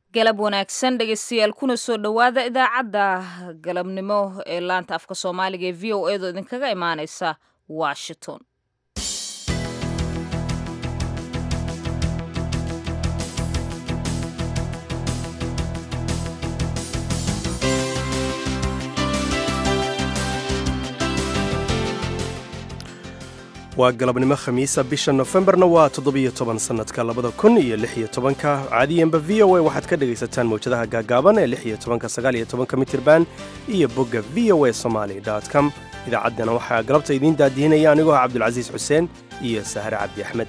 galab wanaagsan dhegeystayaal kuna soo dhowaada idaacadda galabnimo ee laanta afka soomaaliga ee v o edo idinkaga imaaneysa washington waa galabnimo khamiisa bisha nofembarna waa toddobiyo toban sannadka labada kun iyo lix iyo tobanka caadiyanba v o a waxaad ka dhegaysataan mawjadaha gaagaaban ee lix iyo tobanka sagaal iyo tobanka mitirban iyo bogga v o a somaali com idaacaddana waxaa galabta idiin daadihinaya anigoo ah cabdulcasiis xuseen iyo sahre cabdi axmed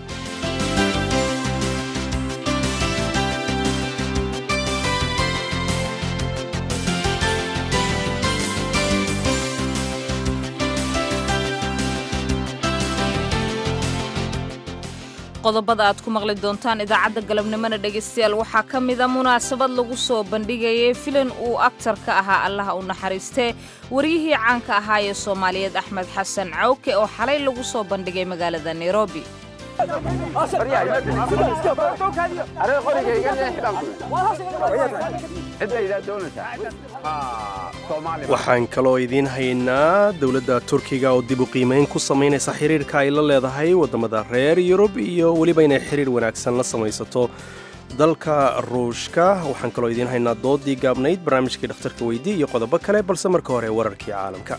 qodobada aad ku maqli doontaan idaacadda galabnimona dhegaystayaal waxaa ka mida munaasabad lagu soo bandhigayay filan uu aktar ka ahaa allaha u naxariistee waryihii caanka ahaa ee soomaaliyeed axmed xasan cawke oo xalay lagu soo bandhigay magaalada nairobi waxaan kaloo idiin haynaa dowladda turkiga oo dib u qiimayn ku samaynaysa xiriirka ay la leedahay waddamada reer yurub iyo weliba inay xiriir wanaagsan la samaysato dalka ruushka waxaan kaloo idiin haynaa doodii gaabnayd barnaamijkii dhakhtarka weydii iyo qodobo kale balse marka hore wararkii caalamka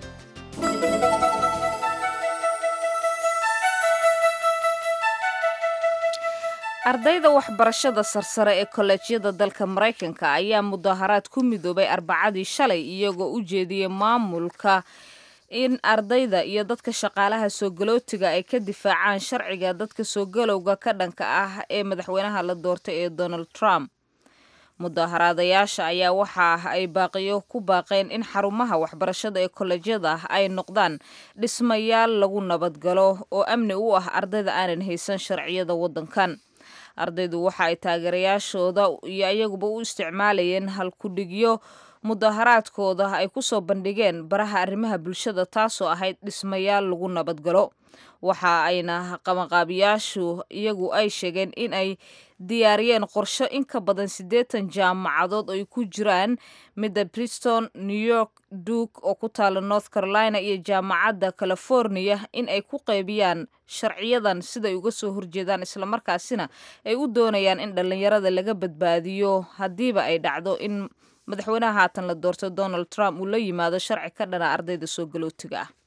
ardayda waxbarashada sarsare ee kolleejyada dalka maraykanka ayaa mudaharaad ku midoobay arbacadii shalay iyagoo u jeediyey maamulka in ardayda iyo dadka shaqaalaha soogalootiga ay ka difaacaan sharciga dadka soogalowga ka dhanka ah ee madaxweynaha la doortay ee donald trump mudaharaadayaasha ayaa waxa ay baaqiyo ku baaqeen in xarumaha waxbarashada ee kolleejyada ay noqdaan dhismayaal lagu nabadgalo oo amni u ah ardayda aanan haysan sharciyada waddankan ardaydu waxa ay taageerayaashooda iyo ayaguba u isticmaalayeen halkudhigyo mudaharaadkooda ay ku soo bandhigeen baraha arrimaha bulshada taasoo ahayd dhismayaal lagu nabadgalo waxa ayna qabanqaabiyaashu iyagu ay sheegeen in ay diyaariyeen qorsho in ka badan siddeetan jaamacadood ay ku jiraan midda briston new york duke oo ku taala north carolina iyo jaamacadda california in ay ku qaybiyaan sharciyadan siday uga soo horjeedaan islamarkaasina ay u doonayaan in dhallinyarada laga badbaadiyo haddiiba ay dhacdo in madaxweynaha haatan la doorto donald trump uu la yimaado sharci ka dhana ardayda soo galootiga ah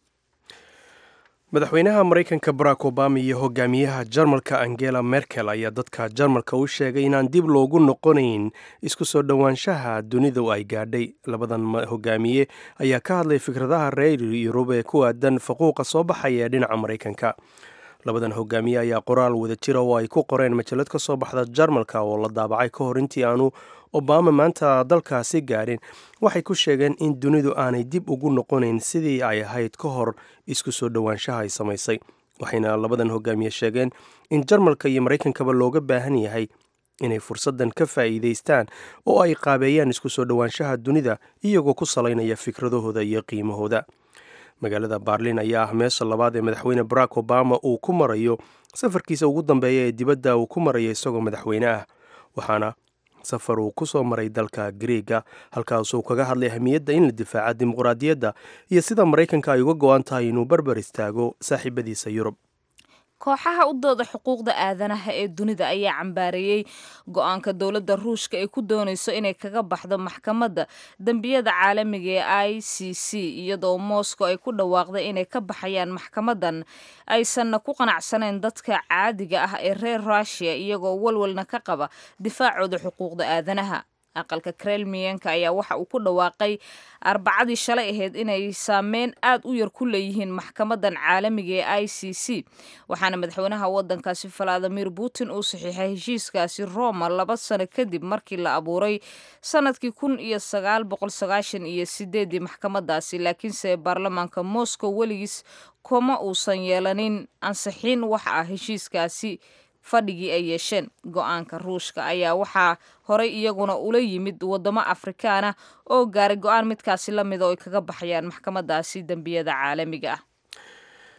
madaxweynaha maraykanka barack obama iyo hogaamiyaha jarmalka angela merkel ayaa dadka jarmalka u sheegay inaan dib loogu noqonayn isku soo dhowaanshaha dunidu ay gaadhay labadan hogaamiye ayaa ka hadlay fikradaha reer yurub ee ku aadan faquuqa soo baxaya ee dhinaca maraykanka labadan hogaamiye ayaa qoraal wada jira oo ay ku qoreen majalad ka soo baxda jarmalka oo la daabacay ka hor intii aanu obama maanta dalkaasi gaadhin waxay ku sheegeen in dunidu aanay dib ugu noqonayn sidii ay ahayd ka hor isku soo dhowaanshaha ay samaysay waxayna labadan hogaamiye sheegeen in jarmalka iyo maraykankaba looga baahan yahay inay fursaddan ka faa'iidaystaan oo ay qaabeeyaan isku soo dhowaanshaha dunida iyagoo ku salaynaya fikradahooda iyo qiimahooda magaalada baarlin ayaa ah meesha labaad ee madaxweyne barack obama uu ku marayo safarkiisa ugu dambeeya ee dibadda uu ku marayo isagoo madaxweyne ah waxaana safar uu ku soo maray dalka griega halkaasuu kaga hadlay ahmiyadda in la difaaca dimuqraadiyadda iyo sida maraykanka ay uga go-an tahay inuu barbar istaago saaxiibadiisa yurub kooxaha u dooda xuquuqda aadanaha ee dunida ayaa cambaareeyey go-aanka dowladda ruushka ay ku doonayso inay kaga baxdo maxkamadda dembiyada caalamiga ee i c c iyadoo moscow ay ku dhawaaqday inay ka baxayaan maxkamaddan aysanna ku qanacsanayn dadka caadiga ah ee reer russiya iyagoo walwalna ka qaba difaacooda xuquuqda aadanaha aqalka krelmiyanka ayaa waxa uu ku dhawaaqay arbacadii shalay ahayd inay saameyn aad u yar ku leeyihiin maxkamadan caalamiga ee i c c waxaana madaxweynaha wadankaasi valadimir putin uu saxiixay heshiiskaasi roma laba sano kadib markii la abuuray sanadkii kun iyo sagaal boqol sagaashan iyo sideedii maxkamadaasi laakiinse baarlamaanka moscow weligiis kuma uusan yeelanin ansixiin wax ah heshiiskaasi fadhigii ay yeesheen go-aanka ruushka ayaa waxaa horey iyaguna ula yimid wadamo afrikaana oo gaaray go-aan midkaasi la mida oo ay kaga baxayaan maxkamadaasi dembiyada caalamiga ah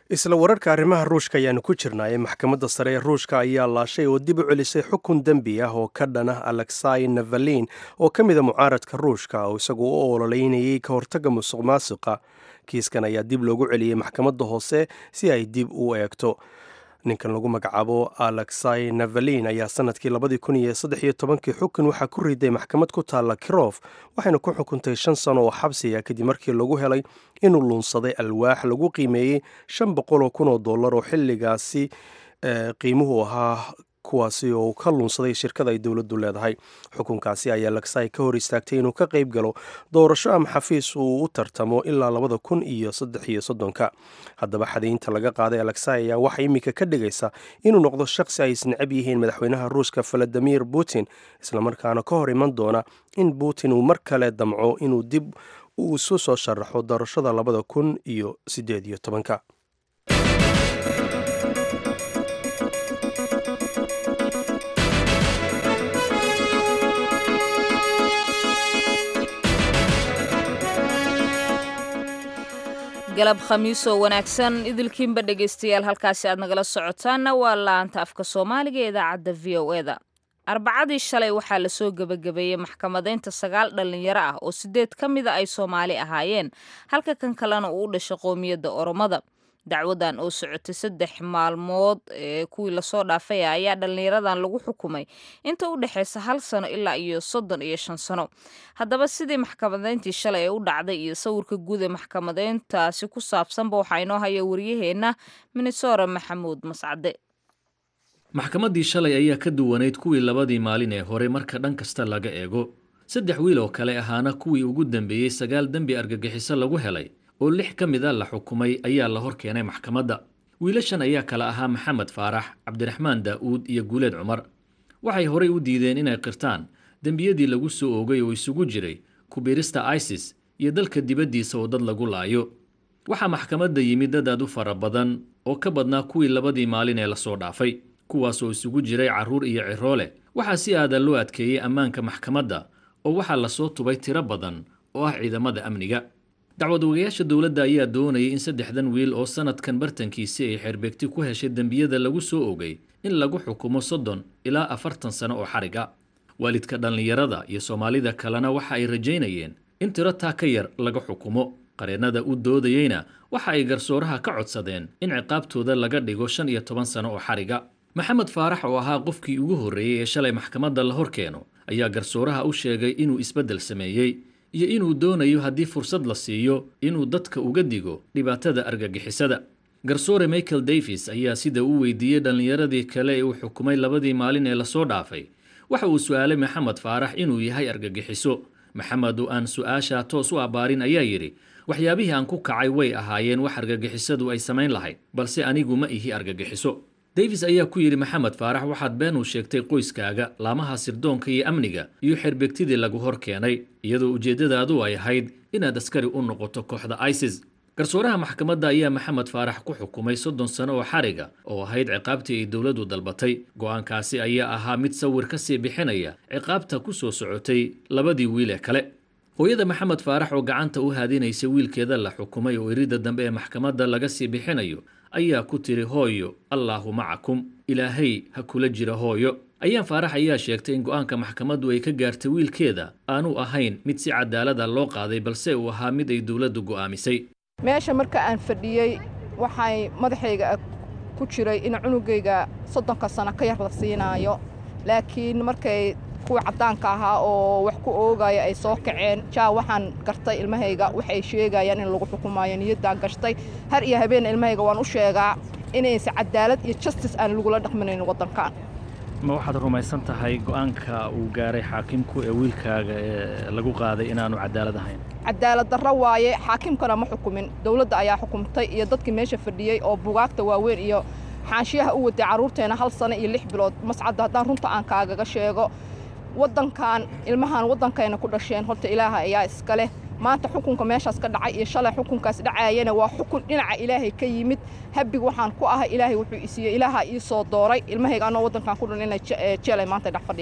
isla wararka arrimaha ruushka ayaanu ku jirnaaye maxkamadda sare ee ruushka ayaa laashay oo dib u celisay xukun dembi ah oo ka dhanah alexai navalin oo ka mida mucaaradka ruushka oo isagu u ololeynayay ka hortagga musuq maasuqa kiiskan ayaa dib loogu celiyey maxkamadda hoose si ay dib u eegto ninkan lagu magacaabo alexai navalin ayaa sanadkii labadii kun iyo saddex iyo tobankii xukun waxaa ku riday maxkamad ku taalla kirof waxayna ku xukuntay shan sano oo xabsiya kadib markii lagu helay inuu luunsaday alwaax lagu qiimeeyey shan boqol oo kun oo dollar oo xilligaasi qiimuhu ahaa kuwaasi oo ka luunsaday shirkada ay dowladdu leedahay xukunkaasi ayaa laksai ka hor istaagtay inuu ka qayb galo doorasho ama xafiis uu u tartamo ilaa labada kun iyo saddex iyo soddonka haddaba xadaynta laga qaaday alexai ayaa waxaa iminka ka dhigaysa inuu noqdo shaqsi ay isnacab yihiin madaxweynaha ruushka valadimir putin islamarkaana ka hor iman doona in putin uu mar kale damco inuu dib uu isu soo sharaxo doorashada labada kun iyo siddeed iyo tobanka galab khamiisoo wanaagsan idilkiinba dhegaystayaal halkaasi aad nagala socotaanna waa laanta afka soomaaliga ee idaacadda v o e da arbacadii shalay waxaa lasoo gebagabeeyey maxkamadaynta sagaal dhallinyaro ah oo sideed ka mida ay soomaali ahaayeen halka kan kalena uu u dhashay qoomiyadda oromada dacwadan oo socotay saddex maalmood ee kuwii lasoo dhaafay ayaa dhallinyaradan lagu xukumay inta u dhexaysa hal sano ilaa iyo soddon iyo shan sano haddaba sidii maxkamadayntii shalay ee u dhacday iyo sawirka guud ee maxkamadayntaasi ku saabsanba waxaa inoo haya waryaheenna minesora maxamuud mascade maxkamaddii shalay ayaa ka duwanayd kuwii labadii maalin ee hore marka dhan kasta laga eego saddex wiil oo kale ahaana kuwii ugu dambeeyey sagaal dembi argagixiso lagu helay oo lix ka mid a la xukumay ayaa la hor keenay maxkamadda wiilashan ayaa kale ahaa maxamed faarax cabdiraxmaan daa'uud iyo guuleed cumar waxay horay u diideen inay qirtaan dembiyadii lagu soo oogay oo isugu jiray kubiirista isis iyo dalka dibaddiisa oo dad lagu laayo waxaa maxkamadda yimid dad aad u fara badan oo ka badnaa kuwii labadii maalin ee lasoo dhaafay kuwaas oo isugu jiray carruur iyo ciroole waxaa si aadan loo adkeeyey ammaanka maxkamadda oo waxaa lasoo tubay tiro badan oo ah ciidamada amniga dacwad ogayaasha dowladda ayaa doonayay in saddexdan wiil oo sanadkan bartankiisi ay xeerbeegti ku heshay dembiyada lagu soo ogay in lagu xukumo soddon ilaa afartan sano oo xariga waalidka dhallinyarada iyo soomaalida kalena waxa ay rajaynayeen in tiro taa ka yar laga xukumo qareennada u doodayeyna waxa ay garsooraha ka codsadeen in ciqaabtooda laga dhigo shan iyo toban sano oo xariga maxamed faarax oo ahaa qofkii ugu horreeyey ee shalay maxkamadda la hor keeno ayaa garsooraha u sheegay inuu isbeddel sameeyey iyo inuu doonayo haddii fursad la siiyo inuu dadka uga digo dhibaatada argagixisada garsoore michael davis ayaa sida u weydiiyey dhallinyaradii kale ee uu xukumay labadii maalin ee lasoo dhaafay waxa uu su'aalay maxamed faarax inuu yahay argagixiso maxamed oo aan su'aashaa toos u abbaarin ayaa yidhi waxyaabihii aan ku kacay way ahaayeen wax argagixisadu ay samayn lahayd balse anigu ma ihi argagixiso davis ayaa ku yidhi maxamed faarax waxaad been u sheegtay qoyskaaga laamaha sirdoonka iyo amniga iyo xeerbeegtidii lagu hor keenay iyadoo ujeeddadaadu ay ahayd inaad askari u noqoto kooxda isis garsooraha maxkamadda ayaa maxamed faarax ku xukumay soddon sano oo xariga oo ahayd ciqaabtii ay dowladdu dalbatay go'aankaasi ayaa ahaa mid sawir ka sii bixinaya ciqaabta ku soo socotay labadii wiil ee kale hooyada maxamed faarax oo gacanta u haadinaysa wiilkeeda la xukumay oo iridda dambe ee maxkamadda laga sii bixinayo ayaa ku tiri hooyo allaahu macakum ilaahay ha kula jira hooyo ayaan faarax ayaa sheegtay in go'aanka maxkamaddu ay ka gaartay wiilkeeda aanu ahayn mid si cadaalada loo qaaday balse uu ahaa mid ay dowladdu go'aamisay meesha marka aan fadhiyey waxay madaxayga ku jiray in cunugayga soddonka sano ka yar la siinaayo laakiin markay kuwii caddaanka ahaa oo wax ku oogaya ay soo kaceen jaa waxaan gartay ilmahayga waxay sheegayaan in lagu xukumaayo niyaddaan gashtay har iyo habeen ilmahayga waan u sheegaa inaysa cadaalad iyo justis aan lagula dhaqminayn waddankan ma waxaad rumaysan tahay go'aanka uu gaaray xaakimku ee wiilkaaga ee lagu qaaday inaanu cadaalad ahayn cadaalad darro waaye xaakimkana ma xukumin dowladda ayaa xukumtay iyo dadkii meesha fadhiyey oo bugaagta waaweyn iyo xaanshiyaha u waday carruurteena hal sano iyo lix bilood mascadda haddaan runta aan kaagaga sheego waddankan ilmahan waddankayna ku dhasheen horta ilaaha ayaa iska leh maanta xukunka meeshaas ka dhacay iyo shalay xukunkaas dhacaayana waa xukun dhinaca ilaahay ka yimid habig waxaan ku ahay ilaahay wuxuu isiiyey ilaaha ii soo dooray ilmahayga anoo waddankan ku dhan inay jeelay maanta dhex fadhiyaan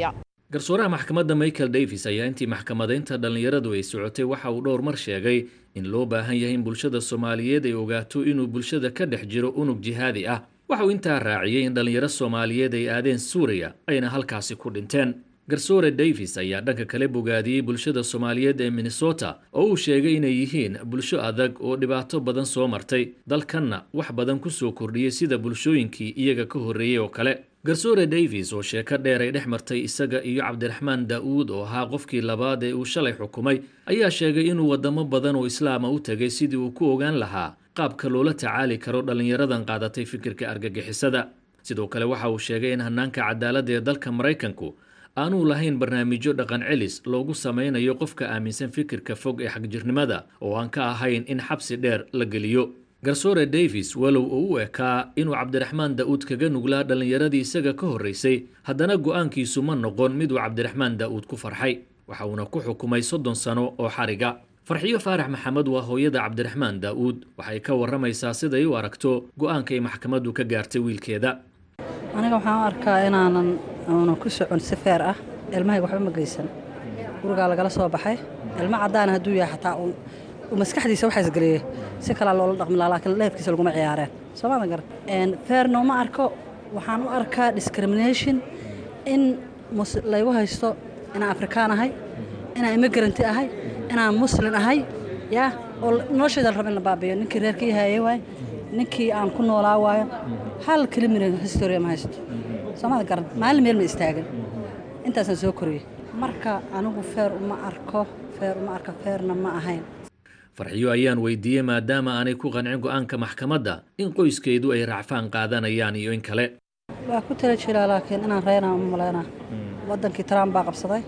garsooraha maxkamadda michael davis ayaa intii maxkamadaynta dhallinyaradu ay socotay waxa uu dhowr mar sheegay in loo baahan yahay in bulshada soomaaliyeed ay ogaato inuu bulshada ka dhex jiro unug jihaadi ah waxa uu intaa raaciyey in dhallinyaro soomaaliyeed ay aadeen suuriya ayna halkaasi ku dhinteen garsoore davis ayaa dhanka kale bogaadiyey bulshada soomaaliyeed ee minnesota oo uu sheegay inay yihiin bulsho adag oo dhibaato badan soo martay dalkanna wax badan ku soo kordhiyey sida bulshooyinkii iyaga ka horreeyey oo kale garsoore davis oo sheeko dheer ay dhex martay isaga iyo cabdiraxmaan daa'uud oo ahaa qofkii labaad ee uu shalay xukumay ayaa sheegay inuu waddamo badan oo islaama u tegay sidii uu ku ogaan lahaa qaabka loola tacaali karo dhallinyaradan qaadatay fikirka argagixisada sidoo kale waxa uu sheegay in hannaanka cadaaladda ee dalka maraykanku aanuu lahayn barnaamijyo dhaqan celis loogu samaynayo qofka aaminsan fikirka fog ee xagjirnimada oo aan ka ahayn in xabsi dheer la geliyo garsoore davis walow uu u ekaa inuu cabdiraxmaan daa'uud kaga nuglaa dhallinyaradii isaga ka horraysay haddana go'aankiisu ma noqon miduu cabdiraxmaan daa'uud ku farxay waxa uuna ku xukumay soddon sano oo xariga farxiyo faarax maxamed waa hooyada cabdiraxmaan daa'uud waxay ka warramaysaa siday u aragto go'aanka ay maxkamaddu ka gaartay wiilkeeda aniga waxaan u arkaa inaanan uunan ku socon si feer ah ilmahayga waxba ma geysan gurigaa lagala soo baxay ilmo caddaana hadduu yahay xataa uu maskaxdiisa waxaa isgeliyey si kalaa loola dhaqmi lahaa laakiin leefkiisa laguma ciyaareen soo maadan garan feerna uma arko waxaan u arkaa discrimination in laygu haysto inaan afrikaan ahay inaan immigaranti ahay inaan muslin ahay yaa oo noloshayda la rabo in la baabiyo ninkii reerkii haayey waay ninkii aan ku noolaa waayo hal kilimina historia ma haysto soomada garan maalin meel ma istaagin intaasaan soo koriyey marka anigu feer uma arko feer uma arka feerna ma ahayn farxiyo ayaan weydiiyey maadaama aanay ku qancin go'aanka maxkamadda in qoyskeedu ay racfaan qaadanayaan iyo in kale waa ku tala jiraa laakiin inaan reynaa uma malaynaa waddankii trump baa qabsaday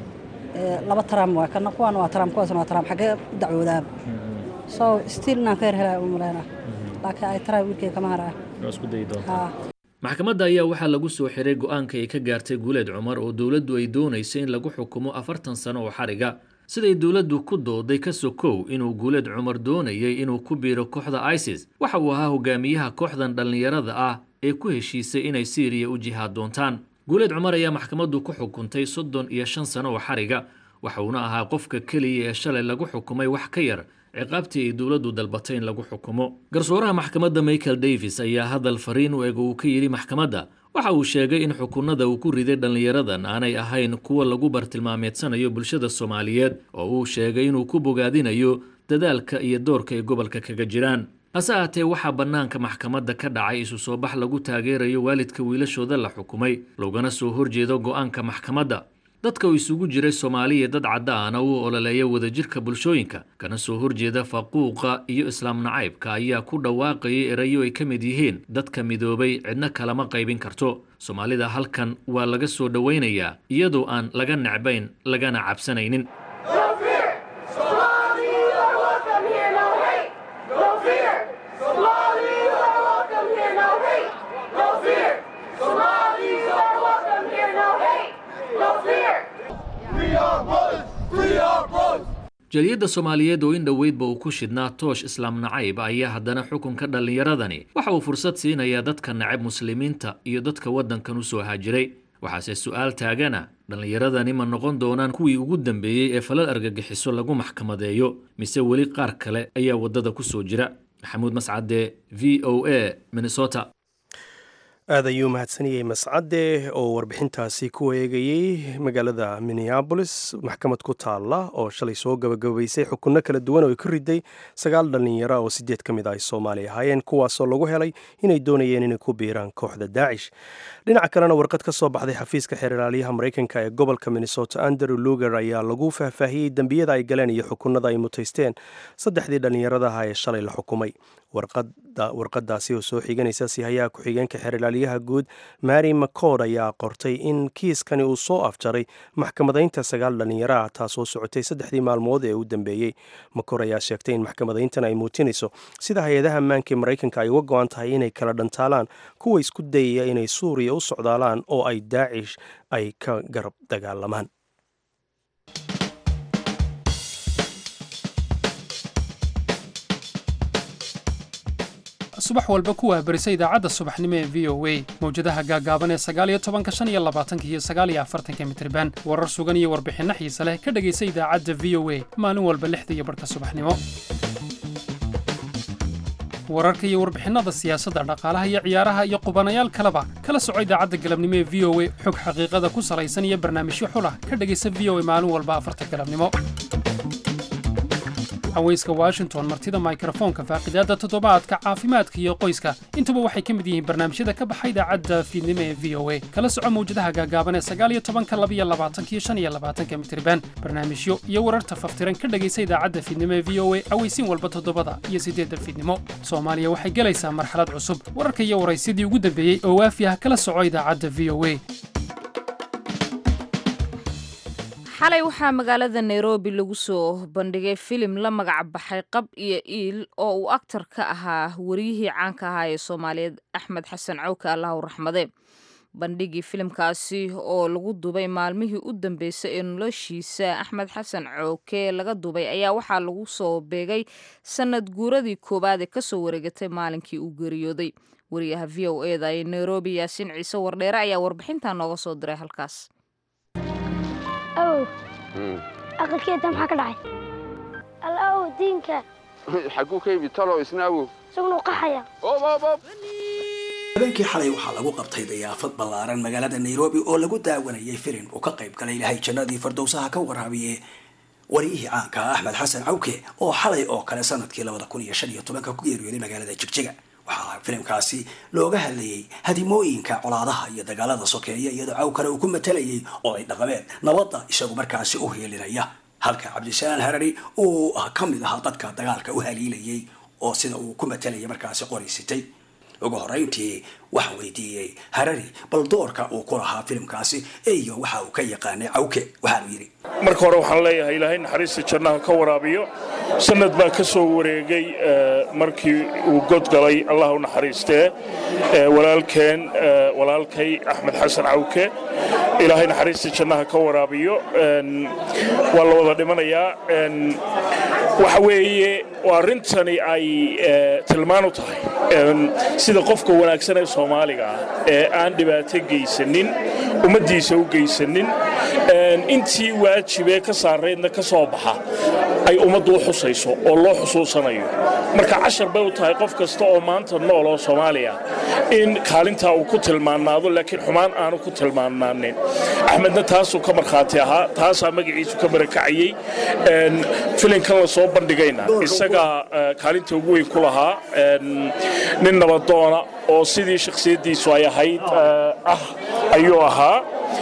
laba trump waa kana kuwaan waa trump kuwaasna waa trump xaggee u dacwoodaaba so stiil inaan feer helaya uma malaynaa laakiin ay taraay wiilkay kama haraya maxkamadda ayaa waxaa lagu soo xiray go'aanka ay ka gaartay guuleed cumar oo dowladdu ay doonayso in lagu xukumo afartan sano oo xariga siday dowladdu ku dooday ka sokow inuu guuleed cumar doonayay inuu ku biiro kooxda isis waxa uu ahaa hogaamiyaha kooxdan dhallinyarada ah ee ku heshiisay inay siiriya u jihaad doontaan guuleed cumar ayaa maxkamaddu ku xukuntay soddon iyo shan sano oo xariga waxa uuna ahaa qofka keliya ee shalay lagu xukumay wax ka yar ciqaabtii ay dowladdu dalbatay in lagu xukumo garsooraha maxkamadda michael davis ayaa hadal fariin u eg uu ka yidhi maxkamadda waxa uu sheegay in xukunada uu ku riday dhallinyaradan aanay ahayn kuwa lagu bartilmaameedsanayo bulshada soomaaliyeed oo uu sheegay inuu ku bogaadinayo dadaalka iyo doorka ay gobolka kaga jiraan hase ahatee waxaa bannaanka maxkamadda ka dhacay isu soo bax lagu taageerayo waalidka wiilashooda la xukumay loogana soo horjeedo go'aanka maxkamadda dadka uu isugu jiray soomaaliya dad caddaana u ololeeya wadajirka bulshooyinka kana soo horjeeda faquuqa iyo islaam nacaybka ayaa ku dhawaaqayay erayo ay ka mid yihiin dadka midoobay cidna kalama qaybin karto soomaalida halkan waa laga soo dhowaynayaa iyadoo aan laga necbayn lagana cabsanaynin jaliyadda soomaaliyeed oo in dhoweydba uu ku shidhnaa toosh islaam nacayb ayaa haddana xukunka dhallinyaradani waxa uu fursad siinayaa dadka nacab muslimiinta iyo dadka waddankan u soo haajiray waxaase su'aal taagana dhallinyaradani ma noqon doonaan kuwii ugu dambeeyey ee falal argagixiso lagu maxkamadeeyo mise weli qaar kale ayaa waddada ku soo jira maxamuud mascade v o a minnesota aad ayuu mahadsaniyey mascade oo warbixintaasi ku eegayey magaalada minneabolis maxkamad ku taalla oo shalay soo gabagabaysay xukunno kala duwan oo ay ku riday sagaal dhallinyaro oo sideed ka mid ah ay soomaali ahaayeen kuwaasoo lagu helay inay doonayeen inay ku biiraan kooxda daacish dhinaca kalena warqad ka soo baxday xafiiska xeerlaaliyaha maraykanka ee gobolka minnesota andrew luger ayaa lagu faahfaahiyey dembiyada ay galeen iyo xukunada ay mutaysteen saddexdii dhallinyaradaha ee shalay la xukumay warqadaasi oo soo xiganaysa sihayaha ku-xigeenka xeerlaaliyaha guud mary macord ayaa qortay in kiiskani uu soo afjaray maxkamadaynta sagaal dhallinyaro ah taasoo socotay saddexdii maalmood ee u dambeeyey macord ayaa sheegtay in maxkamadayntan ay muujinayso sida hay-adaha ammaanka ee maraykanka ay uga go-an tahay inay kala dhantaalaan kuwa isku dayaya inay suuriya u socdaalaan oo ay daacish ay ka garab dagaalamaan subax walba ku waabarisa idaacadda subaxnimo ee v o a mawjadaha gaagaaban ee sagaaliyo tobanka shan iyo labaatanka iyo sagaaliyo afartanka mitriban warar sugan iyo warbixinno xiise leh ka dhegaysa idaacadda v o a maalin walba lixda iyo barhka subaxnimo wararka iyo warbixinada siyaasadda dhaqaalaha iyo ciyaaraha iyo qubanayaal kaleba kala soco idaacadda galabnimo ee v o a xog xaqiiqada ku salaysan iyo barnaamijyo xulah ka dhegaysa v o a maalin walba afarta galabnimo haweyska washington martida mikrofoonka faaqidaadda toddobaadka caafimaadka iyo qoyska intuba waxay ka mid yihiin barnaamijyada ka baxa idaacadda fiidnimo ee v o a kala soco mawjadaha gaagaaban ee sagaaliyo tobanka labiyo labaatanka iyo shan iyo labaatanka mitriban barnaamijyo iyo wararta faftiran ka dhegaysa idaacadda fiidnimo ee v o a aweysiin walba toddobada iyo siddeedda fiidnimo soomaaliya waxay gelaysaa marxalad cusub wararka iyo waraysyadii ugu dambeeyey oo waafi ah kala soco idaacadda v o a xalay waxaa magaalada nairobi lagu soo bandhigay filim la magac baxay qab iyo iil oo uu aktar ka ahaa wariyihii caanka ahaa ee soomaaliyeed axmed xasan cawke allahu raxmade bandhigii filimkaasi oo lagu dubay maalmihii u dambeysay ee noloshiisa axmed xasan cooke laga dubay ayaa waxaa lagu soo beegay sanad guuradii koowaad ee kasoo wareegatay maalinkii uu geeriyooday wariyaha v o eda ee nairobi yaasiin ciise wardheere ayaa warbixintaa nooga soo diray halkaas awow aqalkeeda maxaa ka dhacay alla awow diinka xaguu ka yimid talow isna awow isaguna u qaxaya habeenkii xalay waxaa lagu qabtay dayaafad ballaaran magaalada nairobi oo lagu daawanayay filim uu ka qayb galay ilahay jannadii fardowsaha ka waraabiye wariyihii caanka ah axmed xasan cawke oo xalay oo kale sanadkii labada kun iyo shan iyo tobanka ku geeriyooday magaalada jigjiga waxaa filimkaasi looga hadlayey hadimooyinka colaadaha iyo dagaalada sokeeya iyadoo cawkana uu ku matalayay oo ay dhaqameed nabadda isagu markaasi u heelinaya halka cabdisalaan harari uu ka mid ahaa dadka dagaalka u haliilayay oo sida uu ku matalayay markaasi qoraysitay ugu horeyntii waxaan weydiiyey harari bal doorka uu ku lahaa filimkaasi iyo waxa uu ka yaqaanay cawke waxaanu yidhi marka hore waxaan leeyahay ilaahay naxariista jannaha ka waraabiyo sanad baa ka soo wareegay markii uu godgalay allah u naxariistee walaalkeen walaalkay axmed xasan cawke ilaahay naxariista jannaha ka waraabiyo waa la wada dhimanayaa waxa weeye arrintani ay tilmaan u tahay sida qofka wanaagsan ee soomaaliga ah ee aan dhibaato geysanin ummaddiisa u geysanin intii waajibee ka saaraydna ka soo baxa ay ummaddu u xusayso oo loo xusuusanayo marka cashar bay u tahay qof kasta oo maanta nool oo soomaaliya in kaalintaa uu ku tilmaanaado laakiin xumaan aanu ku tilmaanaanin axmedna taasuu ka markhaati ahaa taasaa magaciisu ka barakacayey filinkan la soo bandhigayna isagaa kaalinta ugu weyn ku lahaa nin nabadoona oo sidii shakhsiyaddiisu ay ahayd ah ayuu ahaa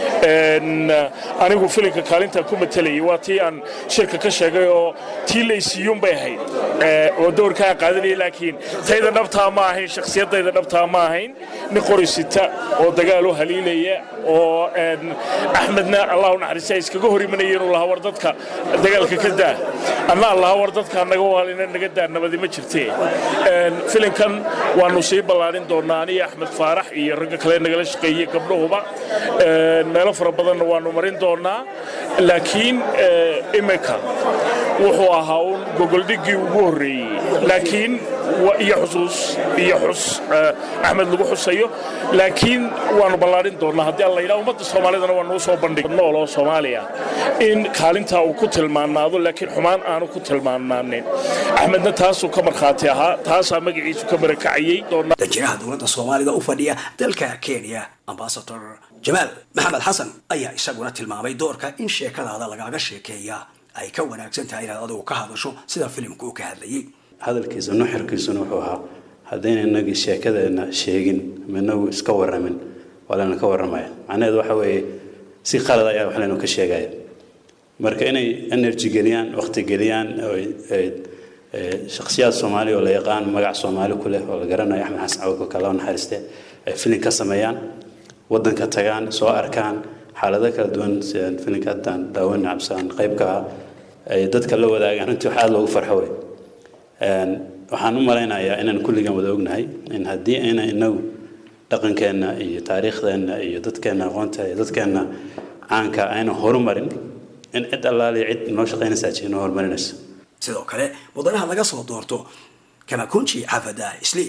anigu filinka kaalintaan ku matalayay waa tii aan shirka ka sheegay oo tii laysiiyuun bay ahayd oo doorkaa qaadanaya laakiin tayda dhabtaa ma ahayn shakhsiyaddayda dhabtaa ma ahayn nin qorisita oo dagaal u haliilaya oo axmedna allah u naxariista ay iskaga hor imanaya inuu lahaa war dadka dagaalka ka daa anna allaha war dadka naga waalina naga daa nabadi ma jirtee filinkan waanu sii ballaarin doonaa aniyo axmed faarax iyo ragga kale nagala shaqeeyey gabdhahuba meelo fara badanna waanu marin doonaa laakiin imika wuxuu ahaa uun gogoldhiggii ugu horreeyey laakiin iyo xusuus iyo xus axmed lagu xusayo laakiin waanu ballaarin doonaa haddii alla yidhaha ummadda soomaalidana waa nuu soo bandhig nool oo soomaaliya in kaalintaa uu ku tilmaanaado laakiin xumaan aanu ku tilmaanaanin axmedna taasuu ka markhaati ahaa taasaa magaciisu ka barakacayey danjiraha dowladda soomaalida u fadhiya dalka kenya ambasador jamaal maxamed xasan ayaa isaguna tilmaamay doorka in sheekadaada lagaaga sheekeeya ay ka wanaagsan tahay inaad adigu ka hadasho sida filimku uu ka hadlayay hadalkiisa nuxirkiisuna wuxuu ahaa haddayna inagii sheekadeena sheegin minagu iska waramin waa layna ka warramaya macnaheedu waxa weeye si qalad ayaa wax laynu ka sheegaya marka inay energy geliyaan waqti geliyaan shakhsiyaad soomaali oo la yaqaan magac soomaali ku leh oo la garanayo axmed xasan cawko kaloo naxariiste ay filin ka sameeyaan waddanka tagaan soo arkaan xaalado kala duwan sidaan filinka haddaan daawan cabsaan qaybka ah ay dadka la wadaagaan runtii wax aada loogu farxo wey waxaan u malaynayaa inaan kulligan wada ognahay in haddii ayna inagu dhaqankeenna iyo taariikhdeenna iyo dadkeenna aqoonta iyo dadkeenna caanka ayna horumarin in cid allaaliya cid noo shaqaynaysaa jir noo horumarinaysa sidoo kale mudanaha laga soo doorto kamakunji xafada isli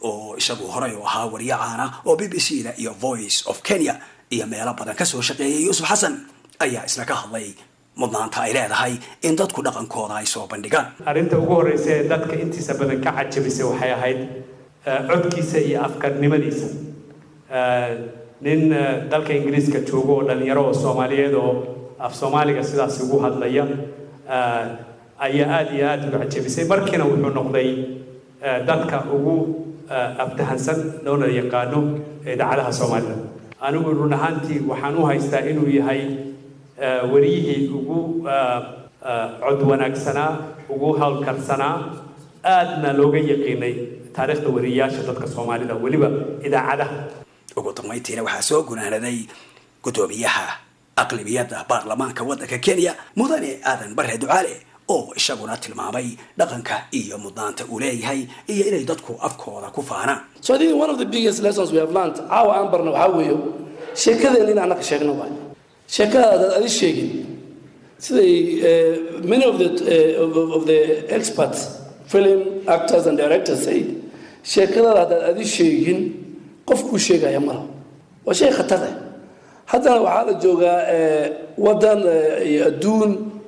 oo isagu horey u ahaa wariye caana oo b b c da iyo voice of kenya iyo meelo badan kasoo shaqeeyay yuusuf xasan ayaa isna ka hadlay mudnaanta ay leedahay in dadku dhaqankooda ay soo bandhigaan arrinta ugu horreysa ee dadka intiisa badan ka cajabisay waxay ahayd codkiisa iyo afkarnimadiisa nin dalka ingiriiska joogo oo dhalinyaro oo soomaaliyeed oo af soomaaliga sidaas ugu hadlaya ayaa aada iyo aada uga cajabisay markiina wuxuu noqday dadka ugu aftahansan loona yaqaano idaacadaha soomaalida anigu run ahaantii waxaan u haystaa inuu yahay wariyihii ugu cod wanaagsanaa ugu howlkarsanaa aadna looga yaqiinay taariikhda wariyayaasha dadka soomaalida weliba idaacadaha ugu dambayntiina waxaa soo gunaanaday guddoomiyaha aqlibiyadda baarlamaanka waddanka kenya mudane aadan bare ducaale oo isaguna tilmaamay dhaqanka iyo mudnaanta uu leeyahay iyo inay dadku afkooda ku faanaan so I think one of the biggest lessons we have learned caawa aan barna waxaa weeyo sheekadeen in annaka sheegno waay sheekada adaad adi sheegin siday many of the, uh, of, of the experts film actors and directors say sheekadada haddaad adi sheegin qofkuu sheegaya malaha waa shay khatar ah haddana waxaa la joogaa waddan iyo adduun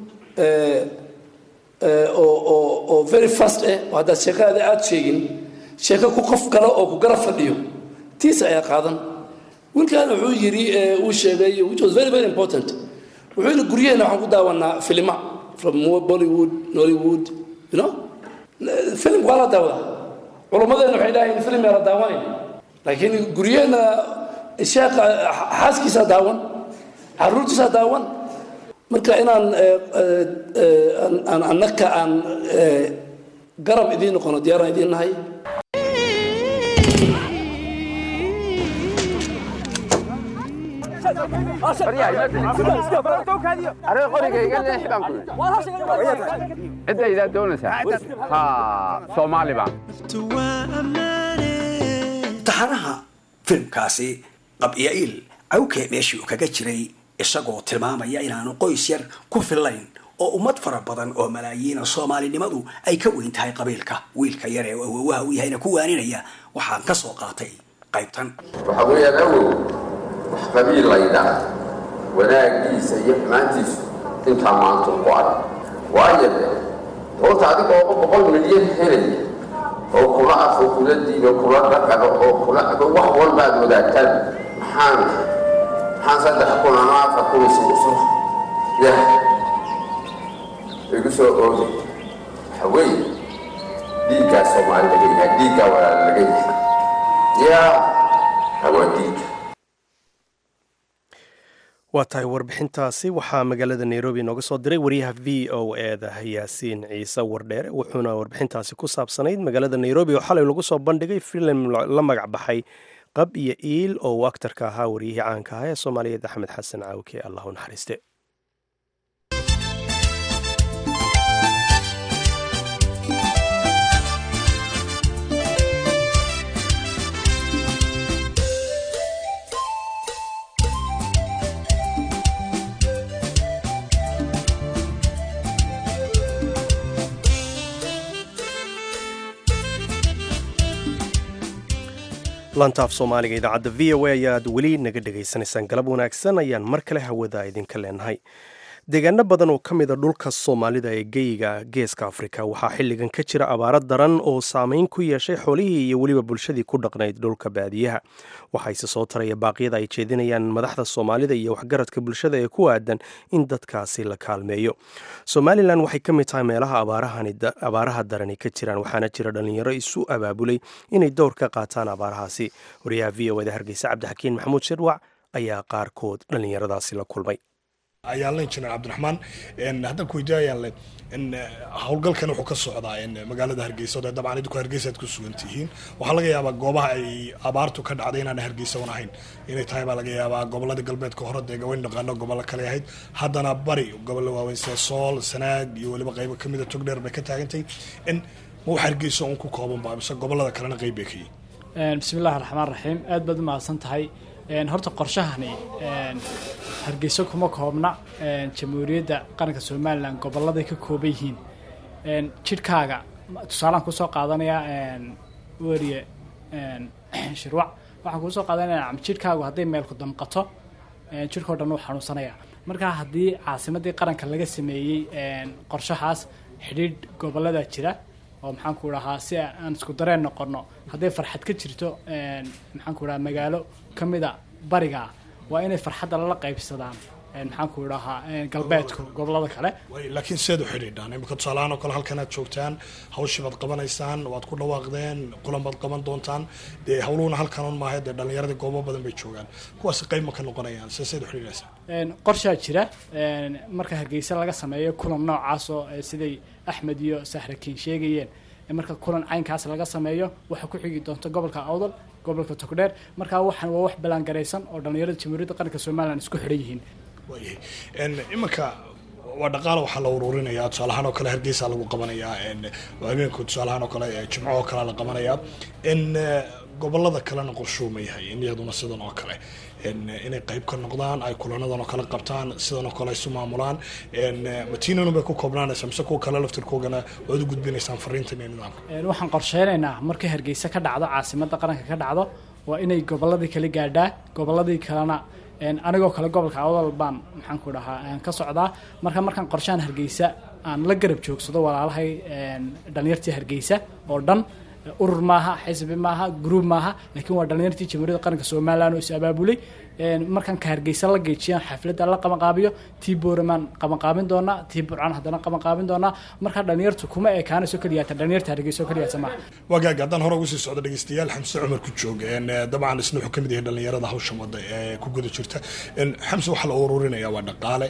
oo oo oo very fast ah oo haddaad sheekadaada aada sheegin sheeko ku qof kale oo ku garab fadhiyo tiisa ayaa qaadan wiilkan wuxuu yidhi uu sheegay which was very very important wuxuu yidhi guryaheena waxaan ku daawanaa filima from bollywood nollywood you know film waa la daawadaa culummadeena waxay dhahayn film yaa la daawanayn laakiin guryaheena sheekha xaaskiisaa daawan caruurtiisaa daawan marka inaan aan annaka aan garab idiin noqono diyaaraan idiin nahay cidaydaa doonaysaa ha soomaali baan taxanaha filimkaasi qabya'iil cawkee meeshii uu kaga jiray isagoo tilmaamaya inaanu qoys yar ku fillayn oo ummad fara badan oo malaayiina soomaalinimadu ay ka weyn tahay qabiilka wiilka yar ee awowaha u yahayna ku waaninaya waxaan ka soo qaatay qaybtan waxaa weeyaan awow wax qabiil laydhaa wanaagiisa iyo xumaantiisu intaa maanta ku arag waayo de doonta adiga oo boqol milyan helaya oo kula afo kula diino kula dhaqano oo kula wax walbaad wadaagtaan maxaan maxaan saddex kun ama afar kun isugu soo yah igu soo ooday waxa weeye dhiiggaa soomaali laga yahay dhiiggaa walaal laga yahay yaa hawaa dhiigga waa tahay warbixintaasi waxaa magaalada nairobi nooga soo diray wariyaha v o eda yaasiin ciise wardheere wuxuuna warbixintaasi ku saabsanayd magaalada nairobi oo xalay lagu soo bandhigay filim la magac baxay qab iyo iil oo uu aktarka ahaa wariyihii caanka ahaa ee soomaaliyeed axmed xasan caawke allah u naxariiste lantaaf soomaaliga idaacadda v o a ayaad weli naga dhegaysanaysaan galab wanaagsan ayaan mar kale hawada idinka leenahay deegaano badan oo ka mida dhulka soomaalida ee geyiga geeska afrika waxaa xilligan ka jira abaaro daran oo saameyn ku yeeshay xoolihii iyo weliba bulshadii ku dhaqnayd dhulka baadiyaha waxaase soo taraya baaqyada ay jeedinayaan madaxda soomaalida iyo waxgaradka bulshada ee ku aadan in dadkaasi la kaalmeeyo somalilan waxay ka mid tahay meelaha abaaraha darani ka jiraan waxaana jira dhallinyaro isu abaabulay inay dowr ka qaataan abaarahaasi wariyaha v o eda hargeysa cabdixakiin maxamuud shirwac ayaa qaarkood dhallinyaradaasi la kulmay ayaan len jineer cabdiraxmaan haddaan ku weydiiyo ayaan len howlgalkan wuxuu ka socdaa magaalada hargeysa oo dabcan idinku hargeysa aad ku sugan tihiin waxaa laga yaabaa goobaha ay abaartu ka dhacday inaan hargeysa un ahayn inay tahay baa laga yaabaa gobolada galbeedka hore dee gawayn dhaqaano gobollo kale ahayd haddana bari gobollo waaweyn sida sool sanaag iyo weliba qaybo kamida togdheer bay ka taagantay ma wax hargeysa un ku kooban ba mise gobolada kalena qayb bay ka yihin bismillahi raxmaan raxiim aad baad u mahadsan tahay horta qorshahani hargeyso kuma koobna jamhuuriyadda qaranka somalilan goboladay ka kooban yihiin jidhkaaga tusaalaan kusoo qaadanayaa weriye shirwac waxaan kuu soo qaadanaya jidhkaagu hadday meelku damqato jidhkao dhan uu xanuunsanaya marka haddii caasimadii qaranka laga sameeyey qorshahaas xidhiidh gobolada jira oo maxaan ku dhahaa si aan isku dareen noqono hadday farxad ka jirto maxaan ku dhahaa magaalo ka mida bariga waa inay farxadda lala qaybsadaan maxaan ku dhahaa galbeedku gobolada kale laakiin seed u xidhiidhaan imika tusaalahaan oo kale halkan aad joogtaan hawshii baad qabanaysaan waad ku dhawaaqdeen kulan baad qaban doontaan dee hawluhuna halkan un maaha dee dhallinyaradii goobo badan bay joogaan kuwaasi qayb ma ka noqonayaan se seed u xidhiidhaysaa qorshaa jira marka hargeysa laga sameeyo kulan noocaas oo siday axmed iyo sahrakiin sheegayeen marka kulan caynkaas laga sameeyo waxaa ku xigi doonta gobolka awdal gobolka togdheer markaa waxaan waa wax ballaangaraysan oo dhallinyarada jamhuuriyadda qaranka somalilan isku xidhan yihiin waayahay iminka waa dhaqaala waxaa la ururinaya tusaalahaan oo kale hargeysa lagu qabanayaa habeenku tusaalahaan oo kale jimco oo kale la qabanayaa in gobolada kalena qorshuu ma yahay in iyaduna sidan oo kale inay qayb ka noqdaan ay kulanadan oo kale qabtaan sidan oo kale isu maamulaan matiinanu bay ku koobnaanaysaa mise kuwa kale laftirkoogana waad u gudbinaysaan fariintan iyo nidaamka waxaan qorsheynaynaa markay hargeysa ka dhacdo caasimadda qaranka ka dhacdo waa inay goboladii kala gaadhaa goboladii kalena anigoo kale gobolka awdal baan maxaan ku dhahaa ka socdaa marka markaan qorshahan hargeysa aan la garab joogsado walaalahay dhalinyartii hargeysa oo dhan urur maaha xisbi maaha gruub maaha laakiin waa dhalinyartii jamhuuriyadda qaranka somalilan oo is abaabulay markaan ka hargeysa la geejiyaan xafladda la qabanqaabiyo tii booramaan qabanqaabin doonaa tii burcaan haddana qabanqaabin doonaa markaa dhalinyartu kuma ekaanayso keliyaata dhalinyarta hargeysa oo keliyaata maaha wagaag haddaan hore ugu sii socdo dhegeystayaal xamse cumar ku joog dabcan isna wuxuu kamid yahay dhalinyarada hawshan wada ee ku guda jirta xamse waxaa la ururinaya waa dhaqaale